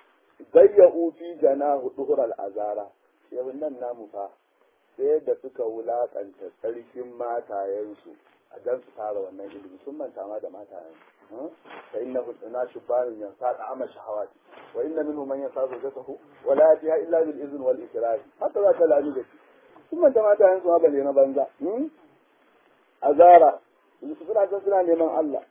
zayya'u fi janahu duhural azara yau nan namu fa sai da suka wulakanta tsarkin matayensu a dan su fara wannan ilimi sun manta ma da matayen fa innahu na shubanun yansa da ama shahawati wa inna minhum man yansa zawjatahu wa la yatiha illa bil izn wal ikrah hatta za ta lami da shi sun manta matayen su ma bale na banza azara suna suna neman Allah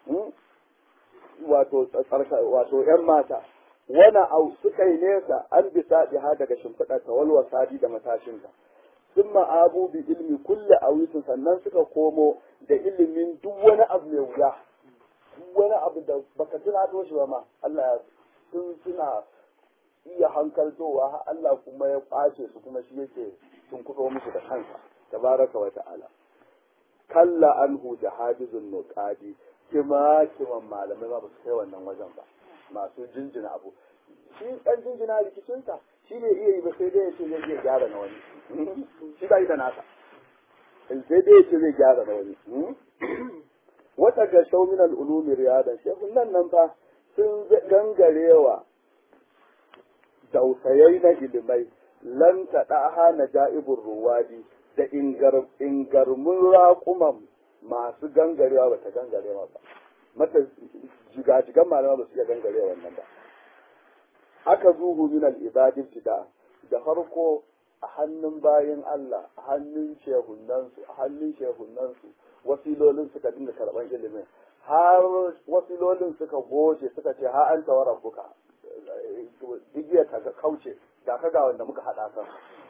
wato tsarka wato yan mata wana au suka yi nesa an bi ha daga shimfiɗa ta walwa sadi da matashinta sun ma'abu bi ilmi kulle awisin sannan suka komo da ilimin duk wani abu mai wuya duk wani abu da baka tuna to shi ba ma Allah sun suna iya hankaltowa Allah kuma ya kwace su kuma shi yake sun kudo musu da kansa tabaraka wa ta'ala kalla anhu jahadizun nuqadi kima kiman malamai ba su kai wannan wajen ba masu jinjina abu shi ɗan jinjina rikicinsa shi ne iya yi ba sai dai ya ce zai iya gyara na wani shi ba yi da nasa sai dai ya ce zai gyara na wani wata ga shaumin al'ulumi riyadan shehun nan nan fa sun gangarewa dausayai na ilimai lan taɗa na ja'ibin ruwadi da ingarmun raƙuman masu gangarewa ba ta gangarewa ba mata jigajigan malama ba su iya gangarewa wannan ba aka zuhu min al-ibadin tida da farko a hannun bayin Allah a hannun shehunansu a hannun shehunansu wasilolin suka dinga karban ilimin har wasilolin suka goce suka ce ha an tawara buka digiya ta kauce da ka ga wanda muka hada kan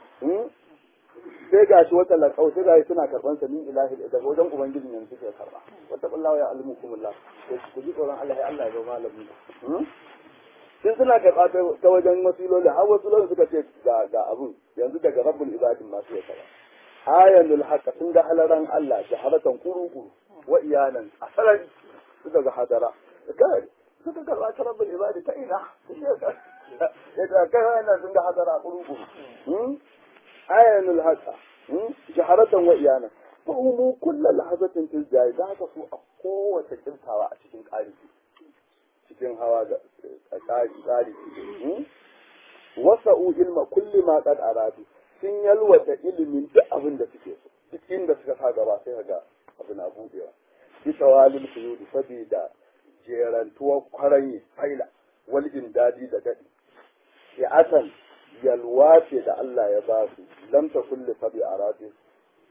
sai ga shi wata lakau sai ga suna karban sa min ilahi daga wajen ubangijin yanzu suke karba wata kullawa ya almukumullah ku ji tsoron Allah ya Allah ya zama malami sun suna karɓa ta wajen wasiloli har wasiloli suka ce ga abun yanzu daga rabbul ibadin masu ya kara ayanul haqqa sun ga halaran Allah shaharatan kuru wa iyanan a sarari suka ga hadara kai suka karɓa ta rabbul ibadi ta ina ya ta kai wannan sun ga hadara kuru ayanul haqqa shaharatan wa iyanan wa umu kullu lahazatin fil jayi da haka su a kowace kintawa a cikin ƙari cikin hawa da tsari wasa'u ilma kulli ma qad aradu sun yalwata ilimin duk abin da suke so duk inda suka sa gaba sai ga abu na budewa bisa walil suyudi saboda jerantuwar kwaranye faila wal indadi da gadi ya asan yalwa ce da Allah ya ba su lam ta kulli sabi aradu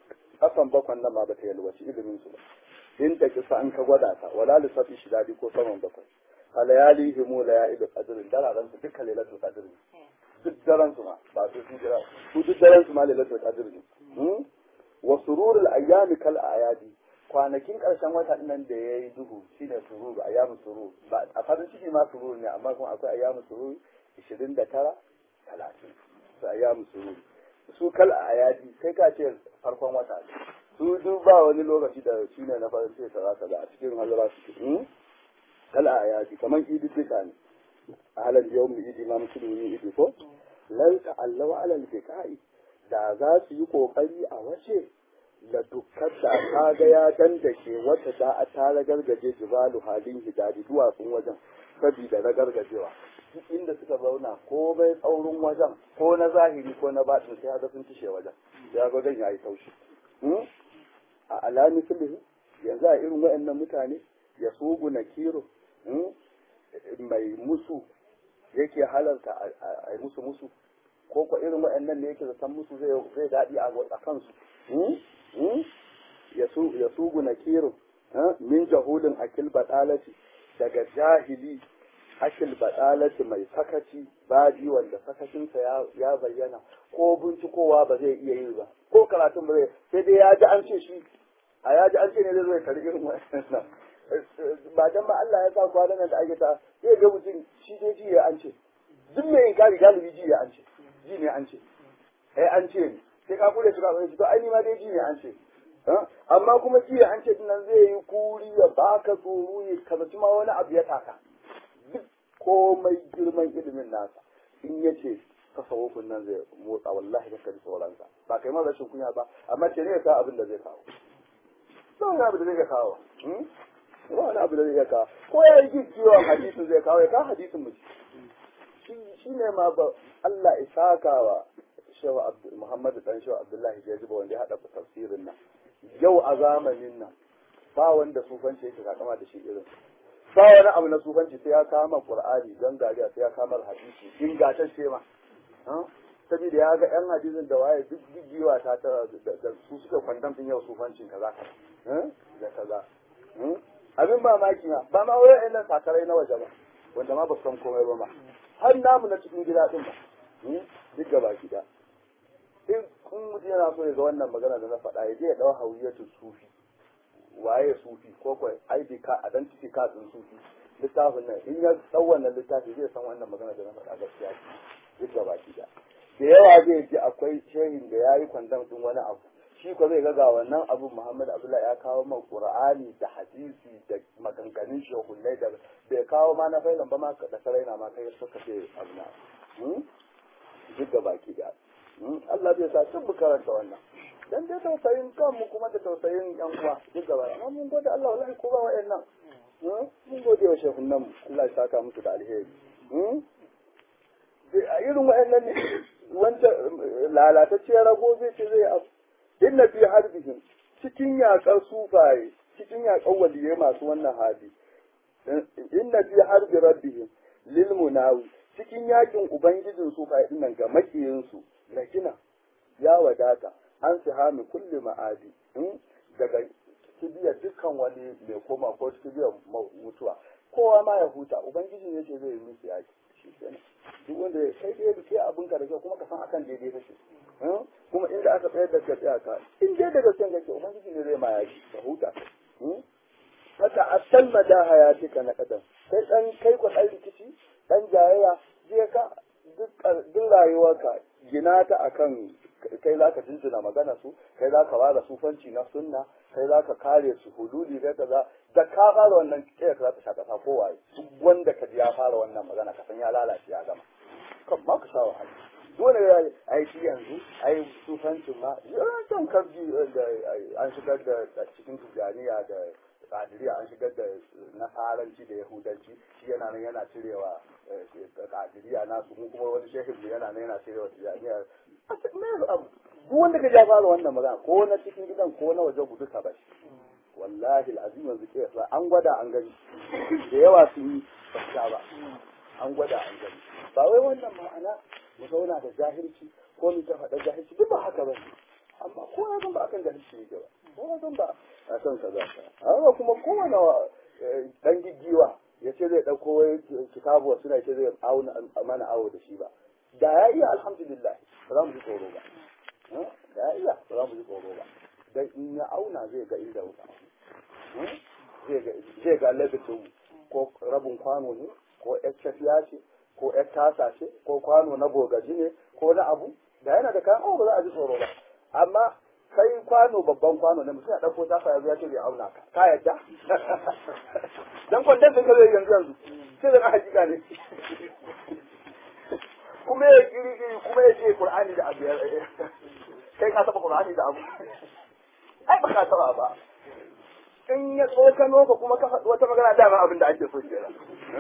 kasan bakwan nan ma ba ta yalwaci ilimin su ba in ta kisa an ka gwada ta wala lissafi shi dadi ko saman bakwai alayali himu la ya idu qadrin dararan su duka lailatul qadr ne duk daren su ma ba su su jira su duk daren su ma lailatul qadr ne wa sururul ayyami kal ayadi kwanakin karshen wata nan da yayi duhu shine sururu ayyamu surur ba a farin ciki ma sururu ne amma kuma akwai ayyamu surur 29 30 su ayyamu surur su kal ayadi kai ka ce farkon wata su duk ba wani lokaci da shine na farin ciki kaza kaza a cikin hazara su kal ayadi kaman idi duka ne ahalan yawmi idi ma musulmi idi ko lan ta'allawa alal fiqa'i da za su yi kokari a wace da dukkan da ta ga ya dandake wata da a ta ragargaje jibalu halin hidaji duwatsun wajen sabida ragargajewa duk inda suka zauna ko bai tsaurin wajen ko na zahiri ko na batin sai haka sun tishe wajen ya ga wajen yayi taushi a alami sulhu yanzu a irin wayannan mutane ya sugu na kiro mai musu yake halarta a musu musu ko ko irin wayannan ne yake zaton musu zai daɗi a kansu ya sugu na kiro min jahulin akil baɗalaci daga jahili akil baɗalaci mai sakaci baji wanda sakacinsa ya bayyana ko bincikowa ba zai iya yi ba ko karatun ba zai sai dai ya ji an ce shi a ya ji an ce ne zai zai kari irin wannan ba dan ba Allah ya sa kwanan nan da ake ta zai ga mutum shi dai ji ya an ce duk mai inkari galibi ji ya an ce ji ne an ce eh an ce ne sai ka kula shi ka sai to ai ni ma dai ji ne an ce amma kuma ji ya an ce nan zai yi kuri ya baka tsoro ya kazaci ma wani abu ya taka duk komai girman ilimin nasa in ya ce tasawufin nan zai motsa wallahi ka kaji tsoronsa ba kai ma rashin kunya ba amma ce ne ya sa abin da zai kawo ba wani abu da zai kawo ba wani abu da zai kawo ko ya yi kiwon hadisin zai kawo ya kawo hadisin mu shi ne ma ba Allah isaka wa shehu Muhammadu dan shehu Abdullahi Jajiba wanda ya hada tafsirin nan yau a zamanin nan ba wanda sufanci yake kakama da shi irin ba wani abu na sufanci sai ya kama Qur'ani don gariya sai ya kama hadisi ingantacce ma saboda ya ga yan hadisin da waye duk gigiwa ta ta da su suka kwandam din yau sufancin kaza da kaza abin mamaki ma ba ma wai ɗan sakarai na waje ba wanda ma ba san komai ba ma har namu na cikin gida din ba duk gaba gida in kun mutum yana so ya ga wannan magana da na faɗa ya je ya ɗau hawiyatu sufi waye sufi ko ko ID ka identity card din sufi littafin nan in ya ɗau wannan littafi zai san wannan magana da na faɗa gaskiya duk gaba gida da yawa zai ji akwai shehin da ya yi kwandam din wani abu shi ko zai ga wannan abu Muhammad Abdullahi ya kawo ma Qur'ani da hadisi da maganganun shehullai da bai kawo ma na failan ba ma da saraina ma kai suka ce abu na duk da baki da Allah zai sa duk mu karanta wannan dan dai tausayin kanmu kuma da tausayin yan uwa duk gaba amma mun gode Allah wallahi ko ba wa'annan mun gode wa shehunan mu Allah ya saka musu da alheri a irin wa'annan ne wancan lalatacciyar rago zai ce zai abu inna fi harbihim cikin yaƙar sufaye cikin yaƙar waliyai masu wannan hali inna fi harbi rabbihim lil munawi cikin yakin ubangijin sufaye dinnan ga makiyin su lakina ya wadata an sihami kulli ma'adi daga kibiyar dukkan wani mai koma ko kibiyar mutuwa kowa ma ya huta ubangiji ne ce zai yi musu yaki shi kenan duk wanda kai dai rike abin ka da kyau kuma ka san akan daidai kake kuma inda aka tsayar da ka tsaya ka in dai daga son kake ubangiji ne zai ma yaki ka huta haka asal mada hayatika na kadan kai dan kai ku dan rikici dan jayayya je ka duk rayuwarka gina ta akan kai za ka jinjina magana su kai za ka ware sufanci na sunna kai za ka kare su hududi kai kaza da ka fara wannan kiyar za ta sha kasa kowaye duk wanda ka ji ya fara wannan magana ka san ya lalace ya gama kan ma ka sha wahala dole ya ai shi yanzu ai sufancin ma yawancin kabji da an shigar da cikin tijaniya da kadiriya an shigar da nasaranci da yahudanci shi yana nan yana cirewa kadiriya nasu mu kuma wani shehin mu yana nan yana cirewa tijaniya duk wanda ka ja fara wannan magana ko na cikin gidan ko na waje gudu ka bashi wallahi al'azim yanzu ke yasa an gwada an gani da yawa sun yi ba ba an gwada an gani ba wai wannan ma'ana mu zauna da jahilci ko mu ta faɗa jahilci duk ba haka ba amma ko na san ba akan gari shi yake ba ko na san ba a san kaza amma kuma kowane dan giggiwa ya ce zai ɗauko wai kitabu wasu na ce zai auna mana awo da shi ba da ya iya alhamdulillah ba za mu ji tsoro ba da ya iya ba za mu ji tsoro ba dan in ya auna zai ga inda wuka zai ga labitin ko rabin kwano ne ko yar cafiya ce ko yar tasa ce ko kwano na bogaji ne ko na abu da yana da kayan awo ba za a ji tsoro ba amma kai kwano babban kwano ne mutum ya ɗauko tasa ya zo ya ce bai auna ka ka yadda dan kwandon sun ka zai yanzu yanzu sai da na hakika ne kuma ya kiri kiri kuma ya ce qur'ani da abu kai ka taba qur'ani da abu ai ba ka taba ba in ya tsokano ka kuma ka faɗi wata magana dama abin da ake so kenan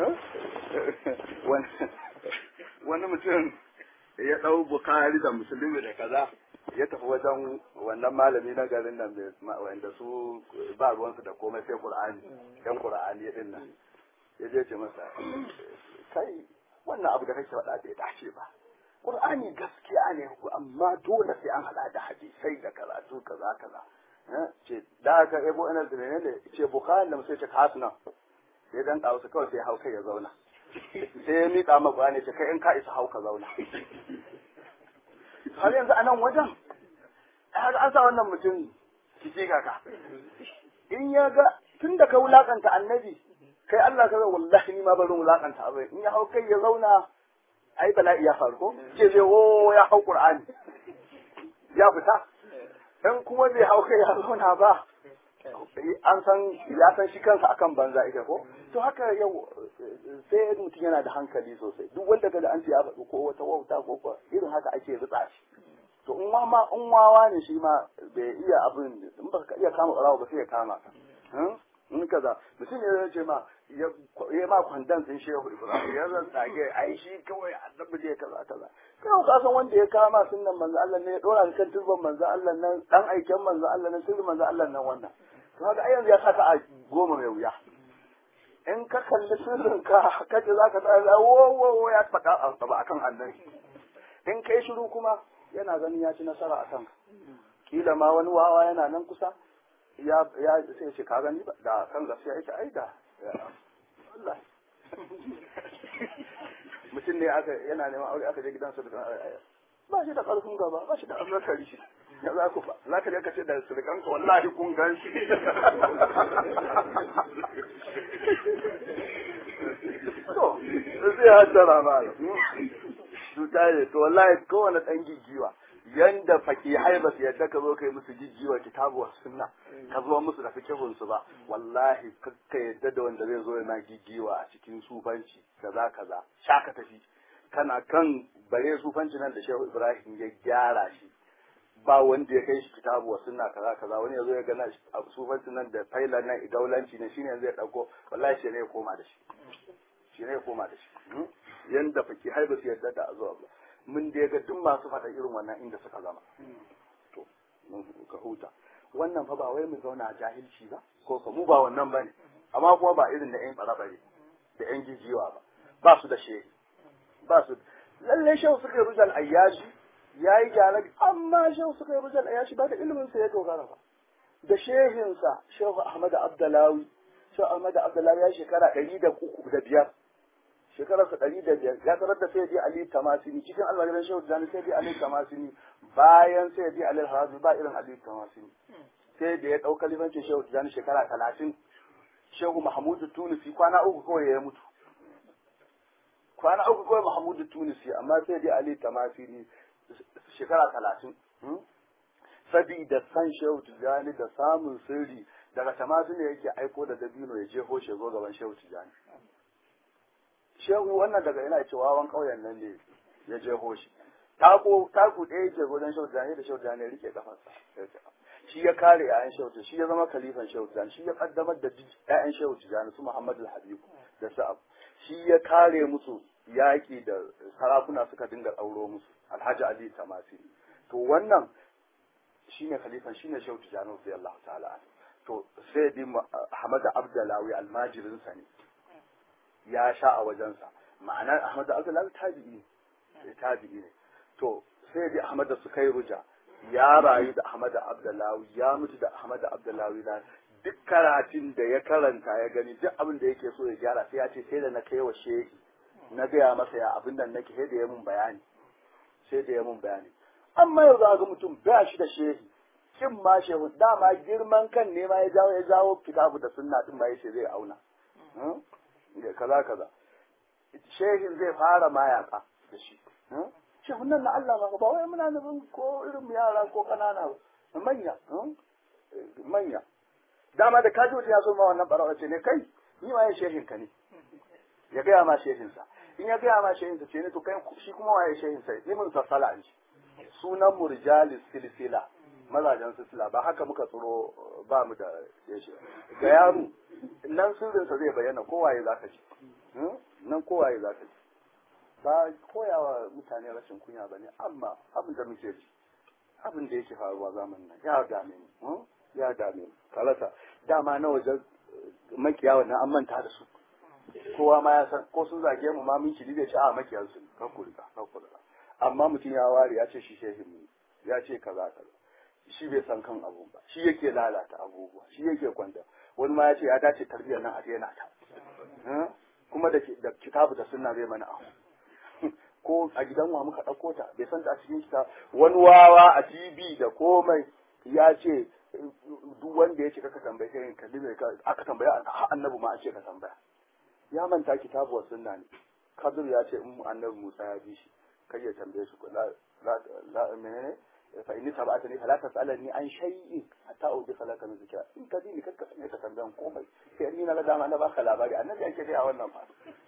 wani mutum ya ɗau bukari da musulmi da kaza ya tafi wajen wannan malami na garin nan wanda su ba ruwansu da komai sai qur'ani yan qur'ani din nan ya je ce masa kai wannan abu da kake faɗa bai dace ba qur'ani gaskiya ne amma dole sai an hada da hadisai da karatu kaza kaza ce da aka ebo ina da ne ce bukhari da sai ce hasna sai dan kawo su kawai sai hauka ya zauna sai ya miƙa ma qur'ani ce kai in ka isa hauka zauna har yanzu a nan wajen har an sa wannan mutum kike kaka in ya ga tun da ka wulakanta annabi kai Allah ka wallahi ni ma barin wulakanta abai in ya hau kai ya zauna ai bala'i ya faru ko ce zai o ya hau qur'ani ya fita in kuma bai hau kai ya zauna ba an san ya san shi kansa akan banza ita ko to haka yau sai mutum yana da hankali sosai duk wanda kaga an ce ya faɗi ko wata wauta ko ko irin haka ake ritsa shi to in ma in wawa ne shi ma bai iya abin in baka iya kama ɓarawa ba sai ya kama ka in kaza mutum ya ce ma ya ma kwandon sun shehu ibrahim ya zan tsage ai shi kawai annabi ne kaza kaza kai ka san wanda ya kama sunnan manzo Allah ne ya dora kan turban manzo Allah nan dan aiken manzo Allah nan sirrin manzo Allah nan wannan to haka ai yanzu ya saka a goma mai wuya in ka kalli sirrin ka kace zaka tsaya wo wo wo ya saka a ba akan annabi in kai shiru kuma yana ganin ya ci nasara akan kila ma wani wawa yana nan kusa ya ya sai ce ka gani ba da kan gaskiya yake ai da Allah mutum ne aka yana neman aure aka je gidansa da ba shi da karfin gaba ba shi da azzakari shi ya za ku ba za ka je ka ce da surkanka wallahi kun gan shi to sai ya tara ma su tare to wallahi kowane dan gigiwa yanda fakihai ba su yadda ka zo kai musu jijjiwa kitabu wa sunna ka zo musu da fikihun su ba wallahi kakka yadda da wanda zai zo yana jijjiwa a cikin sufanci kaza kaza shaka tafi kana kan bare sufanci nan da Shehu Ibrahim ya gyara shi ba wanda ya kai shi kitabu wa sunna kaza kaza wani yazo ya gana sufanci nan da faila nan idaulanci ne shine zai dauko wallahi shi ne ya koma da shi shi ne ya koma da shi yanda fakihai ba su yadda da azuwa ba mun da ga duk masu faɗa irin wannan inda suka zama to ka huta wannan fa ba wai mu zauna a jahilci ba ko ka mu ba wannan bane amma kuma ba irin da yan bare da yan gijiwa ba ba su da shehi ba su lalle shehu suka yi rujal ayyashi yayi gyara amma shehu suka yi rujal ayyashi ba da ilimin sa ya dogara ba da shehinsa shehu ahmad abdalawi shehu ahmad abdalawi ya shekara ɗari da uku da biyar shekararsa ɗari da biyar ya tarar da sai ali tamasini cikin almajiran shehu jani sai ali tamasini bayan sai ali harazi ba irin ali tamasini sai da ya ɗau kalifancin shehu jani shekara talatin shehu mahamudu tunisi kwana uku kawai ya mutu kwana uku kawai mahamudu tunisi amma sai dai ali tamasini shekara talatin sabida san shehu tijjani da samun sirri daga tamasini yake aiko da dabino ya jeho shi zo gaban shehu tijjani shehu wannan daga yana cewa wawan ƙauyen nan ne ya jeho shi tako taku ɗaya yake gudan shehu tijjani da shehu tijjani ya rike kafarsa shi ya kare ƴaƴan shehu tijjani shi ya zama kalifan shehu tijjani shi ya kaddamar da ƴaƴan shehu tijjani su Muhammad al-Habib da Sa'ab shi ya kare musu yaƙi da sarakuna suka dinga ɗauro musu Alhaji Ali Tamasi to wannan shine khalifan shine shehu tijjani radiyallahu ta'ala to sai bi Ahmad Abdullahi almajirin sa ne ya sha a wajensa ma'anar Ahmad Abdullahi tabi'i ne tabi'i ne to sai bi Ahmad da suka yi ruja ya rayu da Ahmad Abdullahi ya mutu da Ahmad Abdullahi na duk karatun da ya karanta ya gani duk abin da yake so ya gyara sai ya ce sai da na kai wa shehi na gaya masa ya abin da nake sai da ya mun bayani sai da ya mun bayani amma yau za ga mutum ba shi da shehi kin ma shehu dama girman kan ne ma ya jawo ya jawo kitabu da sunna din ma yace zai auna kaza kaza shehin zai fara mayaka da shi shehun nan na Allah ba ba wai muna nufin ko irin yara ko kanana ba manya manya dama da kaji mutum ya so ma wannan barawa ce ne kai ni ma ya shehin ka ne ya gaya ma shehin sa in ya gaya ma shehin sa ce ne to kai shi kuma waye shehin sa ni mun sassala an ji sunan murjalis silsila mazajen silsila ba haka muka tsoro ba mu da yashi ga yaro nan sirrinsa zai bayyana kowaye za ka ji nan kowaye za ka ji ba koyawa mutane rashin kunya ba ne amma abin da muke ji abin da yake faruwa zamanin nan ya dame mu ya dame mu kalasa dama na wajen makiya wannan an manta da su kowa ma ya san ko sun zage mu ma mun kiri da ci a makiyan su kan kurika kan kurika amma mutum ya ware ya ce shi shehin mu ya ce kaza kaza shi bai san kan abu ba shi yake lalata abubuwa shi yake kwanta wani ma ya ce ya dace tarbiyyar nan a daina ta kuma da kitabu da sunna zai mana abu ko a gidan wa muka ɗauko ta bai san ta a cikin kita wani wawa a tv da komai ya ce duk wanda ya ce kaka tambaye sai kalli mai aka tambaya annabi ma a ce ka tambaya ya manta kitabu wa sunna ne kadir ya ce in annabi musa ya bi shi kai ya tambaye shi la la menene fa inni tabatani fala tasalani an shay'in hatta udika laka min zikra in ka dini kanka sanya ka tambayan komai sai ni na dama na baka labari annabi yake dai a wannan fa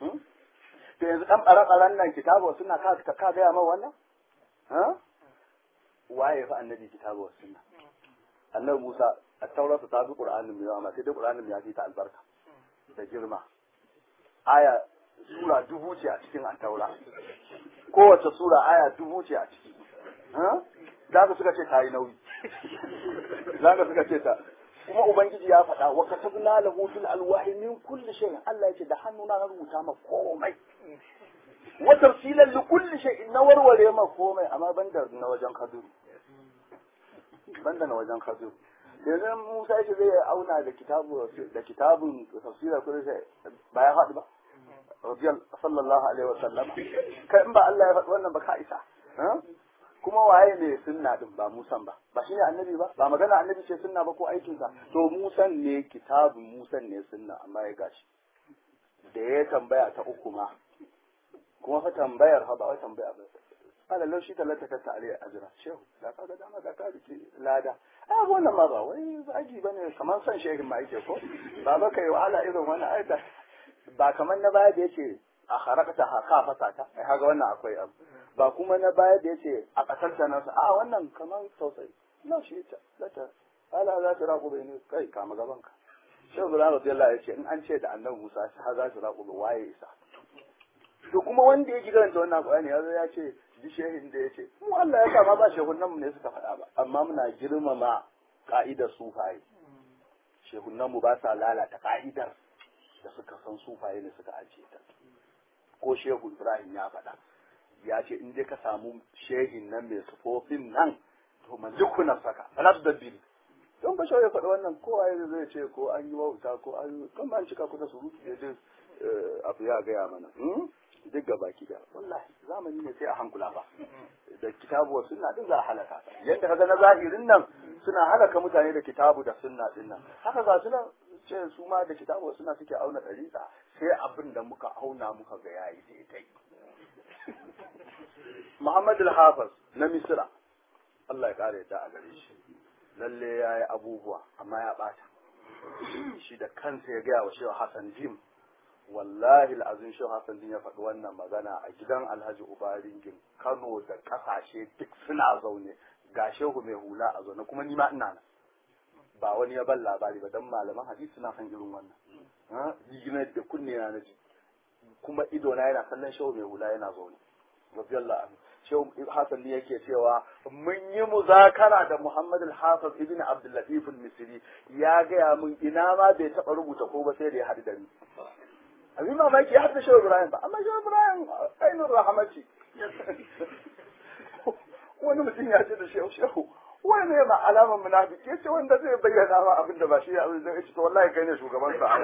to yanzu dan bare nan kitabu sunna ka ka ga ma wannan ha waye fa annabi kitabu sunna annabi Musa at-taura ta bi qur'anin mai amma sai dai qur'anin ya fi ta albarka da girma aya sura dubu ce a cikin at-taura kowace sura aya dubu ce a ciki ha za ka suka ce ta yi nauyi za ka suka ce ta kuma ubangiji ya faɗa wa katabna lahu fil alwahi min kulli shay Allah yace da hannuna na rubuta ma komai wa tafsilan li kulli shay na warware ma komai amma banda na wajen kaduru banda na wajen kaduru yanzu Musa yace zai auna da kitabu da kitabun tafsirar kulli shay ba ya faɗi ba radiyallahu sallallahu alaihi wa sallam kai in ba Allah ya faɗi wannan ba ka isa kuma waye ne sunna din ba musan ba ba shine annabi ba ba magana annabi ce sunna ba ko aikin sa to musan ne kitabun musan ne sunna amma ya gashi da ya tambaya ta uku ma kuma fa tambayar fa ba wai tambaya ba ala laushi talata ta tare ajira shehu da ka ga dama da ka rike lada a wannan ma ba wai aji bane kamar san shehin ma yake ko ba ba kai wahala irin wannan aita ba kamar na baya da yace a harakata ha ka fasa ta ai kaga wannan akwai abu ba kuma na baya da yace a kasar ta nasa a wannan kamar tausayi na shi ta zata ala za ta raku bai ne kai kama gaban ka shehu bin radiyallahu yace in an ce da annabi Musa ha za ta raku waye isa to kuma wanda ya karanta wannan Qur'ani yazo ya ce ji shehin da yace mu Allah ya kama ba shehunan mu ne suka faɗa ba amma muna girmama ka'idar sufaye shehunan mu ba sa lalata ka'idar da suka san sufaye ne suka ajiye ta ko shehu Ibrahim ya faɗa ya ce in dai ka samu shehin nan mai sufofin nan to man jikuna saka rabbabbil don ba ya faɗi wannan kowa ya zai ce ko an yi wauta ko an kan ba cika kusa su rufe ya abu ya gaya mana duk ga baki da wallahi zamani ne sai a hankula ba da kitabu wa sunna din za a halaka yadda kaga na zahirin nan suna halaka mutane da kitabu da sunna din nan haka ga su nan ce su ma da kitabu wa sunna suke auna ɗariƙa sai abin da muka auna muka ga yayi daidai Muhammad al-Hafiz na Misra Allah ya kare ta a gare shi lalle ya yi abubuwa amma ya bata shi da kansa ya gaya wa Shehu Hassan Jim wallahi al'azim Shehu Hassan Jim ya faɗi wannan magana a gidan Alhaji Ubaringin Kano da ƙasashe duk suna zaune ga Shehu mai hula a zaune kuma ni ma ina nan ba wani ya ban labari ba dan malaman hadisi suna san irin wannan jiginar da kunne na naji kuma ido na yana kallon Shehu mai hula yana zaune radiyallahu anhu Shehu Hassan ne yake cewa mun yi muzakara da Muhammad al-Hafiz ibn Abdul Latif al-Misri ya gaya mun ina ma bai taba rubuta ko ba sai da ya haɗu da ni. Abin mamaki ya haɗu Shehu Ibrahim ba amma Shehu Ibrahim ainihin rahamati. Wani mutum ya ce da Shehu Shehu wai ne ma alaman munafiki yace wanda zai bayyana ma abin da ba shi abin da yace to wallahi kai ne shugaban sa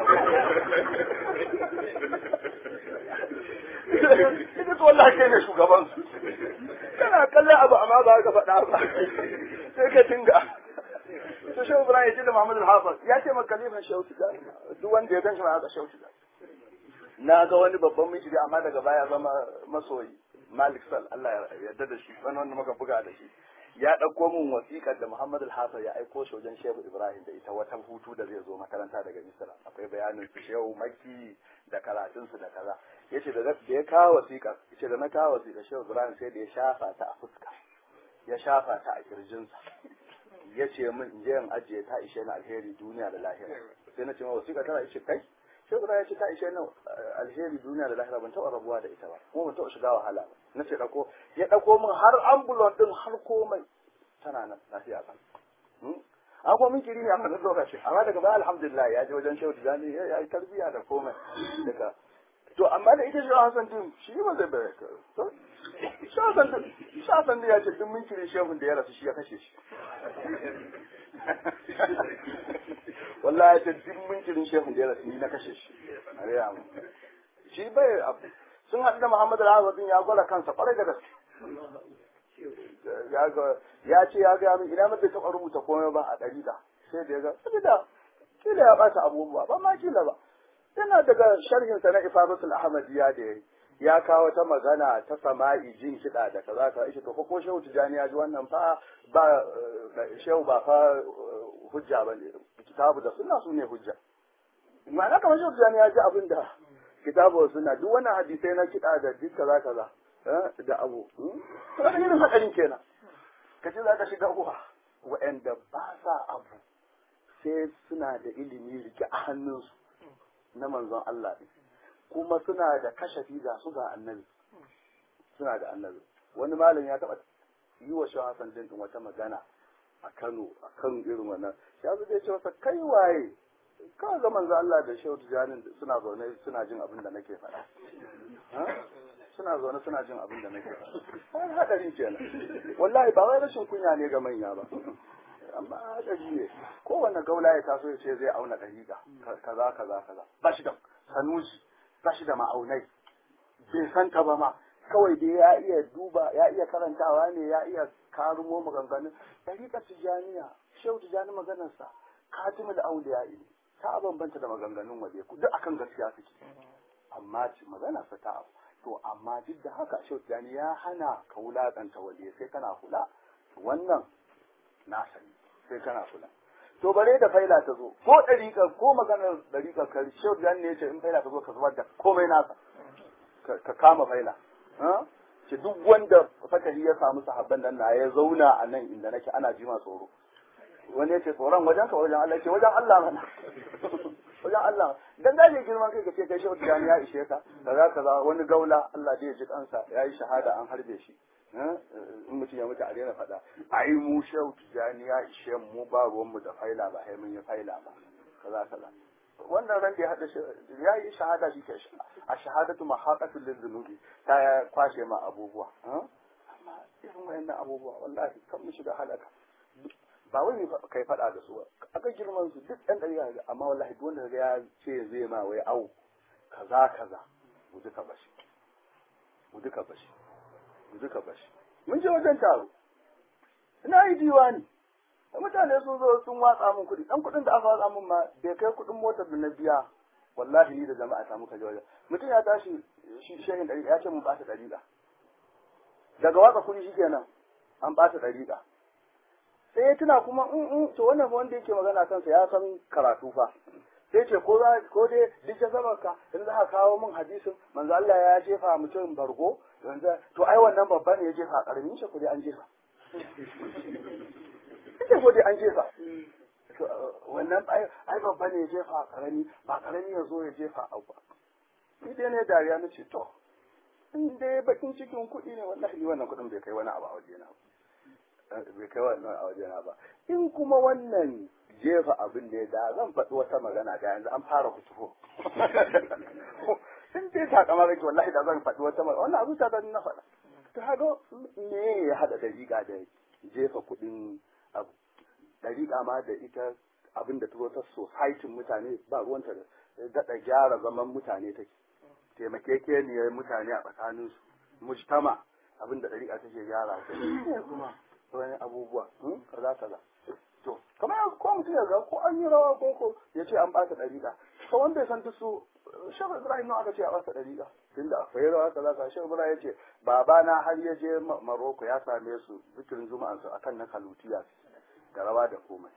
ita to wallahi kai ne shugaban su kana kallon abu amma ba ka faɗa ba sai ka dinga to shehu ibrahim ya ce da muhammad al-hafiz ya ce ma kalifan shehu tijani duk wanda ya ganshi ma haka shehu tijani na ga wani babban miji amma daga baya zama masoyi malik sal Allah ya yarda da shi wani wanda muka buga da shi ya ɗauko min wasiƙar da Muhammad al ya aiko shi wajen Shehu Ibrahim da ita wata hutu da zai zo makaranta daga Misra akwai bayanin su Shehu Makki da karatun su da kaza yace da da ya kawo wasiƙar yace da na kawo wasiƙar Shehu Ibrahim sai da ya shafa ta a fuska ya shafa ta a kirjinsa yace min in je in ajiye ta ishe ni alheri duniya da lahira sai na ce ma wasiƙa tana yace kai Shehu Ibrahim ya ce ta ishe ni alheri duniya da lahira ban taɓa rabuwa da ita ba kuma ban taɓa shiga wahala ba na ce ɗauko ya ɗauko min har ambulon ɗin har komai tana nan lafiya kan an kuma min kiri ne a kan lokaci amma daga baya alhamdulillah ya je wajen shehu tijani ya yi tarbiyya da komai daga to amma da ita shehu hasan din shi ba zai bayar ka to shehu hasan din shehu hasan din ya ce duk min kiri shehun da ya rasu shi ya kashe shi wallahi ya ce duk min kirin shehun da ya rasu ni na kashe shi a raya mu shi bai abu sun haɗu da Muhammadu Al-Azabin ya gwada kansa ƙwarai da gaske. Ya ce ya gaya min ina bai taɓa rubuta komai ba a ɗariƙa sai da ya ga saboda kila ya ɓata abubuwa ba ma kila ba. Yana daga sharhinsa na Ifadatul Ahmadiyya da ya ya kawo ta magana ta sama'i jin kiɗa da kaza ka ishe to ko shehu tijani ya ji wannan fa ba shehu ba fa hujja ba ne kitabu da sunna su ne hujja ma'ana kamar shehu tijani ya ji abin da kitabu suna duk wannan hadisai na kiɗa da duk kaza kaza da abu kaga irin hadarin kenan ka ce za ka shiga uwa wa'anda ba sa abu sai suna da ilimi rike a hannunsu na manzon Allah ɗin kuma suna da kashafi ga su ga annabi suna da annabi wani malam ya taɓa yi wa shawa Hassan din wata magana a Kano a kan irin wannan ya zo zai ce masa kai waye kawai ga manzo Allah da Shehu Tijani suna zaune suna jin abin da nake faɗa suna zaune suna jin abin da nake faɗa har hadari kenan wallahi ba wai rashin kunya ne ga manya ba amma hadari ne kowanne gaula ya taso ya ce zai auna dariƙa kaza kaza kaza ba shi da sanusi ba shi da ma'aunai bai san ta ba ma kawai dai ya iya duba ya iya karantawa ne ya iya karumo maganganun dariƙar tijaniya shehu tijani maganarsa katimul auliya ne ta bambanta da maganganun waje duk akan gaskiya suke amma ci magana sa ta to amma duk da haka shautani ya hana ka wulakanta waje sai kana kula wannan na sani sai kana kula to bare da faila ta zo ko dariƙa ko maganar dariƙa ka shautani ne ce in faila ta zo ka zubar da komai nasa ka kama faila ce duk wanda fakari ya samu sahabban nan na ya zauna a nan inda nake ana jima tsoro wani yace tsoron wajen ka wajen Allah ce wajen Allah mana wajen Allah dan gaje girman kai ka ce kai shehu tijani ya ishe ka kaza kaza wani gaula Allah da ya ji kansa ya yi shahada an harbe shi in mutum ya mutu a daina faɗa ai mu shehu tijani ya ishe mu ba ruwan mu da faila ba sai mun yi faila ba kaza kaza wannan ran da ya hada ya yi shahada shi ke a shahadatu mahaqatul lizunubi ta kwashe ma abubuwa amma irin wayannan abubuwa wallahi kan mu shiga halaka ba wai kai faɗa da su ba aka girman su duk ɗan ɗari ga amma wallahi duk wanda ya ce zai ma wai au kaza kaza mu duka bashi mu duka bashi mu duka bashi mun je wajen taro ina yi diwani da mutane sun zo sun watsa min kuɗi ɗan kuɗin da aka watsa min ma bai kai kuɗin motar da na biya wallahi ni da jama'a ta muka je wajen mutum ya tashi shi shehin ɗari ya ce mun ɓata ɗariƙa daga watsa kuɗi shi kenan an ɓata ɗariƙa sai ya tuna kuma in in to wannan wanda yake magana kansa ya san karatu fa sai ce ko za ko dai duk da zaman ka in za ka kawo min hadisin manzo Allah ya jefa mutum bargo yanzu to ai wannan babban ne ya jefa karamin shi ko dai an jefa ita ko dai an jefa wannan ai babban ne ya jefa karami ba karami ya zo ya jefa abu ni dai ne dariya na ce to in dai bakin cikin kuɗi ne wallahi wannan kuɗin bai kai wani abu a wajena ba bai kai wannan a wajena ba in kuma wannan jefa abin da ya da zan faɗi wata magana da yanzu an fara kutufo in dai takama kake wallahi da zan faɗi wata magana wannan abu ta na faɗa to haka me ya haɗa dariƙa da jefa kuɗin abu dariƙa ma da ita abin da ta ta society mutane ba ruwanta da daɗa gyara zaman mutane take taimakekeniyar mutane a tsakaninsu mujtama abin da dariƙa take gyara ta kuma wani abubuwa kaza kaza to kamar yanzu ko mutum ya ga ko an yi rawa ko ko ya ce an ɓata dariƙa to wanda ya san su shafa ibrahim nawa aka ce a ɓata dariƙa tunda akwai rawa kaza kaza shafa ibrahim ya ce babana har ya je maroko ya same su zikirin juma'ansu akan na kalutiya da rawa da komai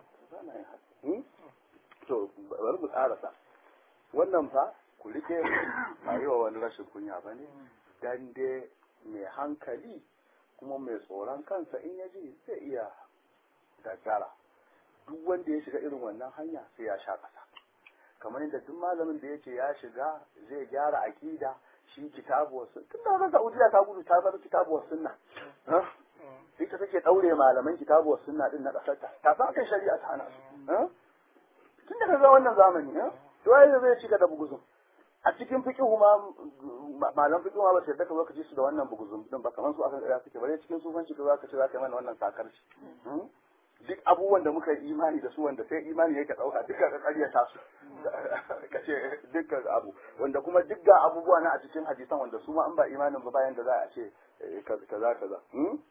to bari mu karasa wannan fa ku rike ba yi wa wani rashin kunya ba ne dan dai mai hankali kuma mai tsoron kansa in ya ji zai iya gaggara duk wanda ya shiga irin wannan hanya sai ya sha ƙasa kamar yadda duk malamin da ya ce ya shiga zai gyara aƙida shi kitabu wasu tun da haka Saudiya ta gudu ta bar kitabu wasu sunna ita take daure malaman kitabu wasu sunna din na kasar ta ta san kan shari'a ta hana su tun da kaga wannan zamani to ai zai cika da buguzun a cikin fiqhu ma malam fiqhu ma ba sai daga lokaci su da wannan buguzun din ba kamar su akan ƙarya suke bare cikin sufanci ka zaka ce zaka yi mana wannan sakarci duk abubuwan da muka yi imani da su wanda sai imani yake dauka duka ka karyata su ka ce dukkan abu wanda kuma duk ga abubuwa na a cikin hadisan wanda su ma an ba imanin ba bayan da za a ce kaza kaza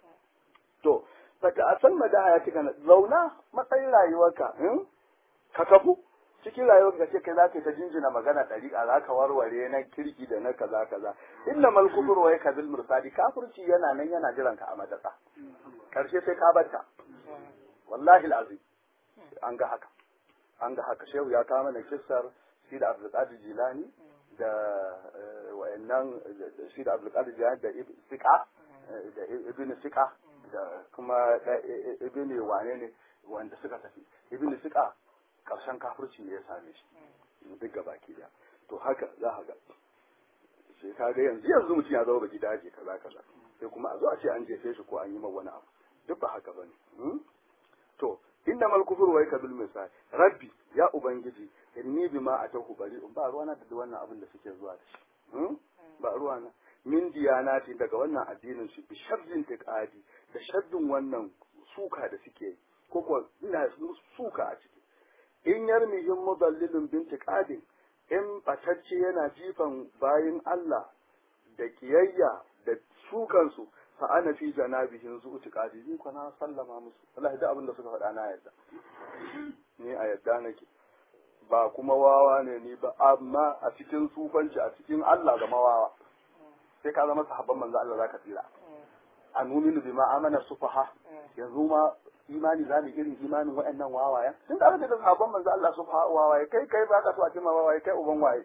to saka a san madaha ya cika zauna matsayin rayuwarka ka kafu cikin rayuwarka ce kai za ka ta jinjina magana ɗariƙa za ka warware na kirki da na kaza kaza inna mal kufur wa yakzil mursadi kafirci yana nan yana jiran ka a madaka karshe sai ka barta wallahi alazim an ga haka an ga haka shehu ya kawo mana kissar shi da abdulkadir jilani da wayannan shi da abdulkadir jilani da sika da ibn sika da kuma ibn wane ne wanda suka tafi ibn sika karshen kafirci ne ya same shi duk gaba ki da to haka za ka ga sai ka ga yanzu yanzu mutum ya zama baki daji kaza kaza sai kuma a zo a ce an jefe shi ko an yi ma wani abu duk ba haka bane to inna mal kufru wa yakbil misal rabbi ya ubangiji inni bima atahu bari'un ba ruwana da wannan abin da suke zuwa da shi ba ruwana min diyanati daga wannan addinin shi bi sharrin tiqadi da shaddun wannan suka da suke yi ko kuwa ina suka a ciki in yarmihim mudallilun bin tiqadin in batacce yana jifan bayin Allah da kiyayya da sukansu fa ana fi janabihin zu tiqadi ni ko na sallama musu wallahi da abin da suka faɗa na yadda ni a yadda nake ba kuma wawa ne ni ba amma a cikin sufanci a cikin Allah ga mawawa sai ka zama sahabban manzo Allah zaka tsira a numinu bima amana sufaha yanzu ma imani za mu irin imanin waɗannan wawayen tun da aka da sahabban manzo Allah sufaha wawaye kai kai ba ka so a cima wawaye kai uban waye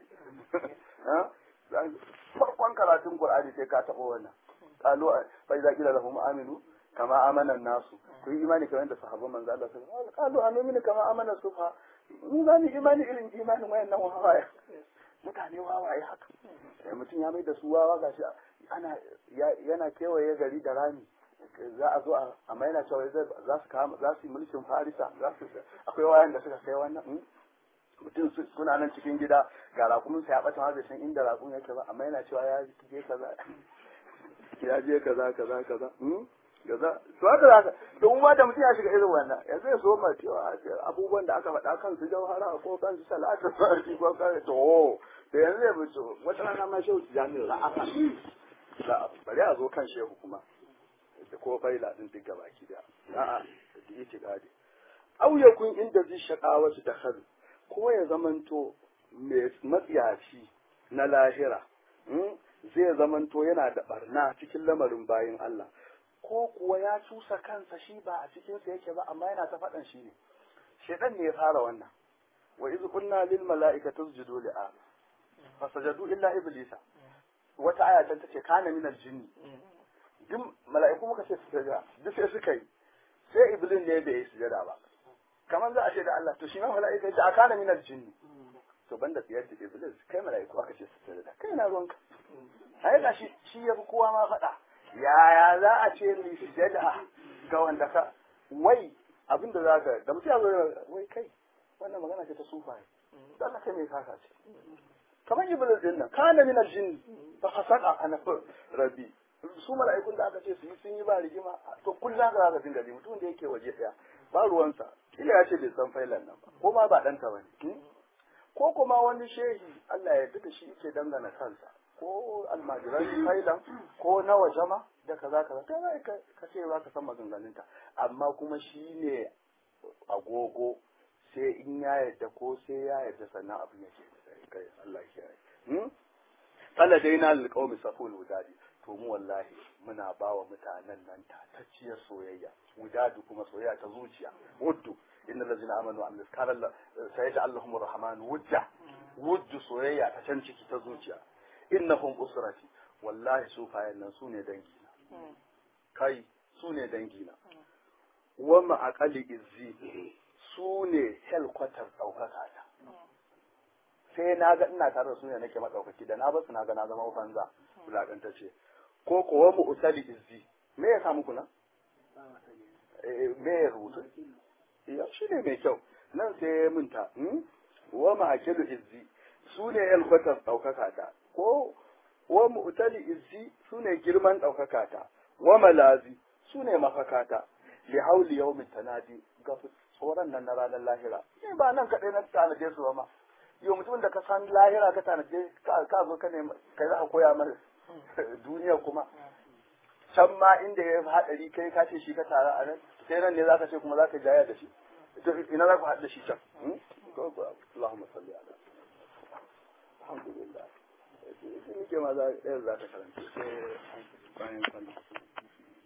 farkon karatun Qur'ani sai ka taɓa wannan qalu fa idza qila lahum aminu kama amana nasu ku yi imani kamar da sahabban manzo Allah sallallahu alaihi wasallam qalu aminu kama amana sufaha mu za mu imani irin imanin wayannan wawaye mutane wawaye haka mutum ya mai da su wawa gashi ana yana kewaye gari da rami za a zo a maina cewa za su kama za su yi mulkin farisa za su akwai wayan da suka kai wannan mutum suna nan cikin gida ga rakumin sa ya bata ma bai san inda rakun yake ba amma yana cewa ya je kaza ya je kaza kaza kaza kaza to haka zaka don ma da mutum ya shiga irin wannan yanzu ya so ma cewa abubuwan da aka faɗa kan su jauhara ko kan su salatu ko kan to da yanzu ya bi wata rana ma shehu jami'u ra'aka za a bari a zo kan shehu kuma da ko faila din duk gaba ki da a'a da yake gadi au yakun inda zai shakawa su da khal ko ya zamanto mai matsiyaci na lahira zai zamanto yana da barna cikin lamarin bayin Allah ko kuwa ya cusa kansa shi ba a cikin sa yake ba amma yana ta faɗan shi ne shedan ne ya fara wannan wa iz qulna lil mala'ikati isjudu li adam fasajadu illa iblisa wata aya ta ce kana min aljinni duk mala'iku muka ce sujada duk sai suka yi sai iblis ne bai yi sujada ba kamar za a ce da Allah to shi ma mala'ika ya kana min aljinni to banda tsiyar da iblis kai mala'iku aka ce sujada kai na ruwanka ai ga shi shi ya fi kowa ma faɗa yaya za a ce ni sujada ga wanda ka wai abinda za ka da mutum ya zo wai kai wannan magana ce ta sufaye da Allah kai mai kasa ce kamar iblis din nan kana min aljin fa fasaqa ana rabbi su mala'ikun da aka ce su yi sun yi ba ba rigima to kullum za ka dinga ji mutum da yake waje daya ba ruwansa kila ya ce bai san failan nan ba ko ma ba ɗanta ba ne ko kuma wani shehi Allah ya duka shi yake dangana kansa ko almajiran failan ko na waje ma da kaza kaza ta zai ka ce za ka san maganganunta amma kuma shi ne agogo sai in ya yarda ko sai ya yarda sannan abin yake kai Allah ya yi Allah dai na alƙawmi saful wudadi to mu wallahi muna ba wa mutanen nan tatacciyar soyayya wudadu kuma soyayya ta zuciya wuddu inna allazina amanu wa amilus kana sayyida allahumur rahman wudda wuddu soyayya ta can ciki ta zuciya innahum usrati wallahi sufayen nan sune dangina kai sune dangina wa ma'aqali izzi sune helkwatar daukaka ta sai na ga ina tare da su ne nake madaukaki da na basu na ga na zama banza bulagantacce ko kuwa mu usali izzi me ya samu kuna me ya rubutu ya shi ne mai kyau nan sai ya minta wa ma akilu izzi su ne yalkwatar ɗaukaka ta ko wa mu usali izzi su ne girman ɗaukaka ta wa malazi su ne mafaka ta li hauli yawmin tanadi ga tsoron nan na ranar lahira ni ba nan kaɗai na tanade su ba ma yau mutumin da ka san lahira ka tanaje ka zo ka ne kai za ka koya mana duniya kuma can ma inda ya haɗari kai ka ce shi ka tara a nan sai nan ne za ka ce kuma za ka jaya da shi ina za ku haɗa shi can Allahumma salli ala alhamdulillah shi nike ma za ka karanta sai bayan sallah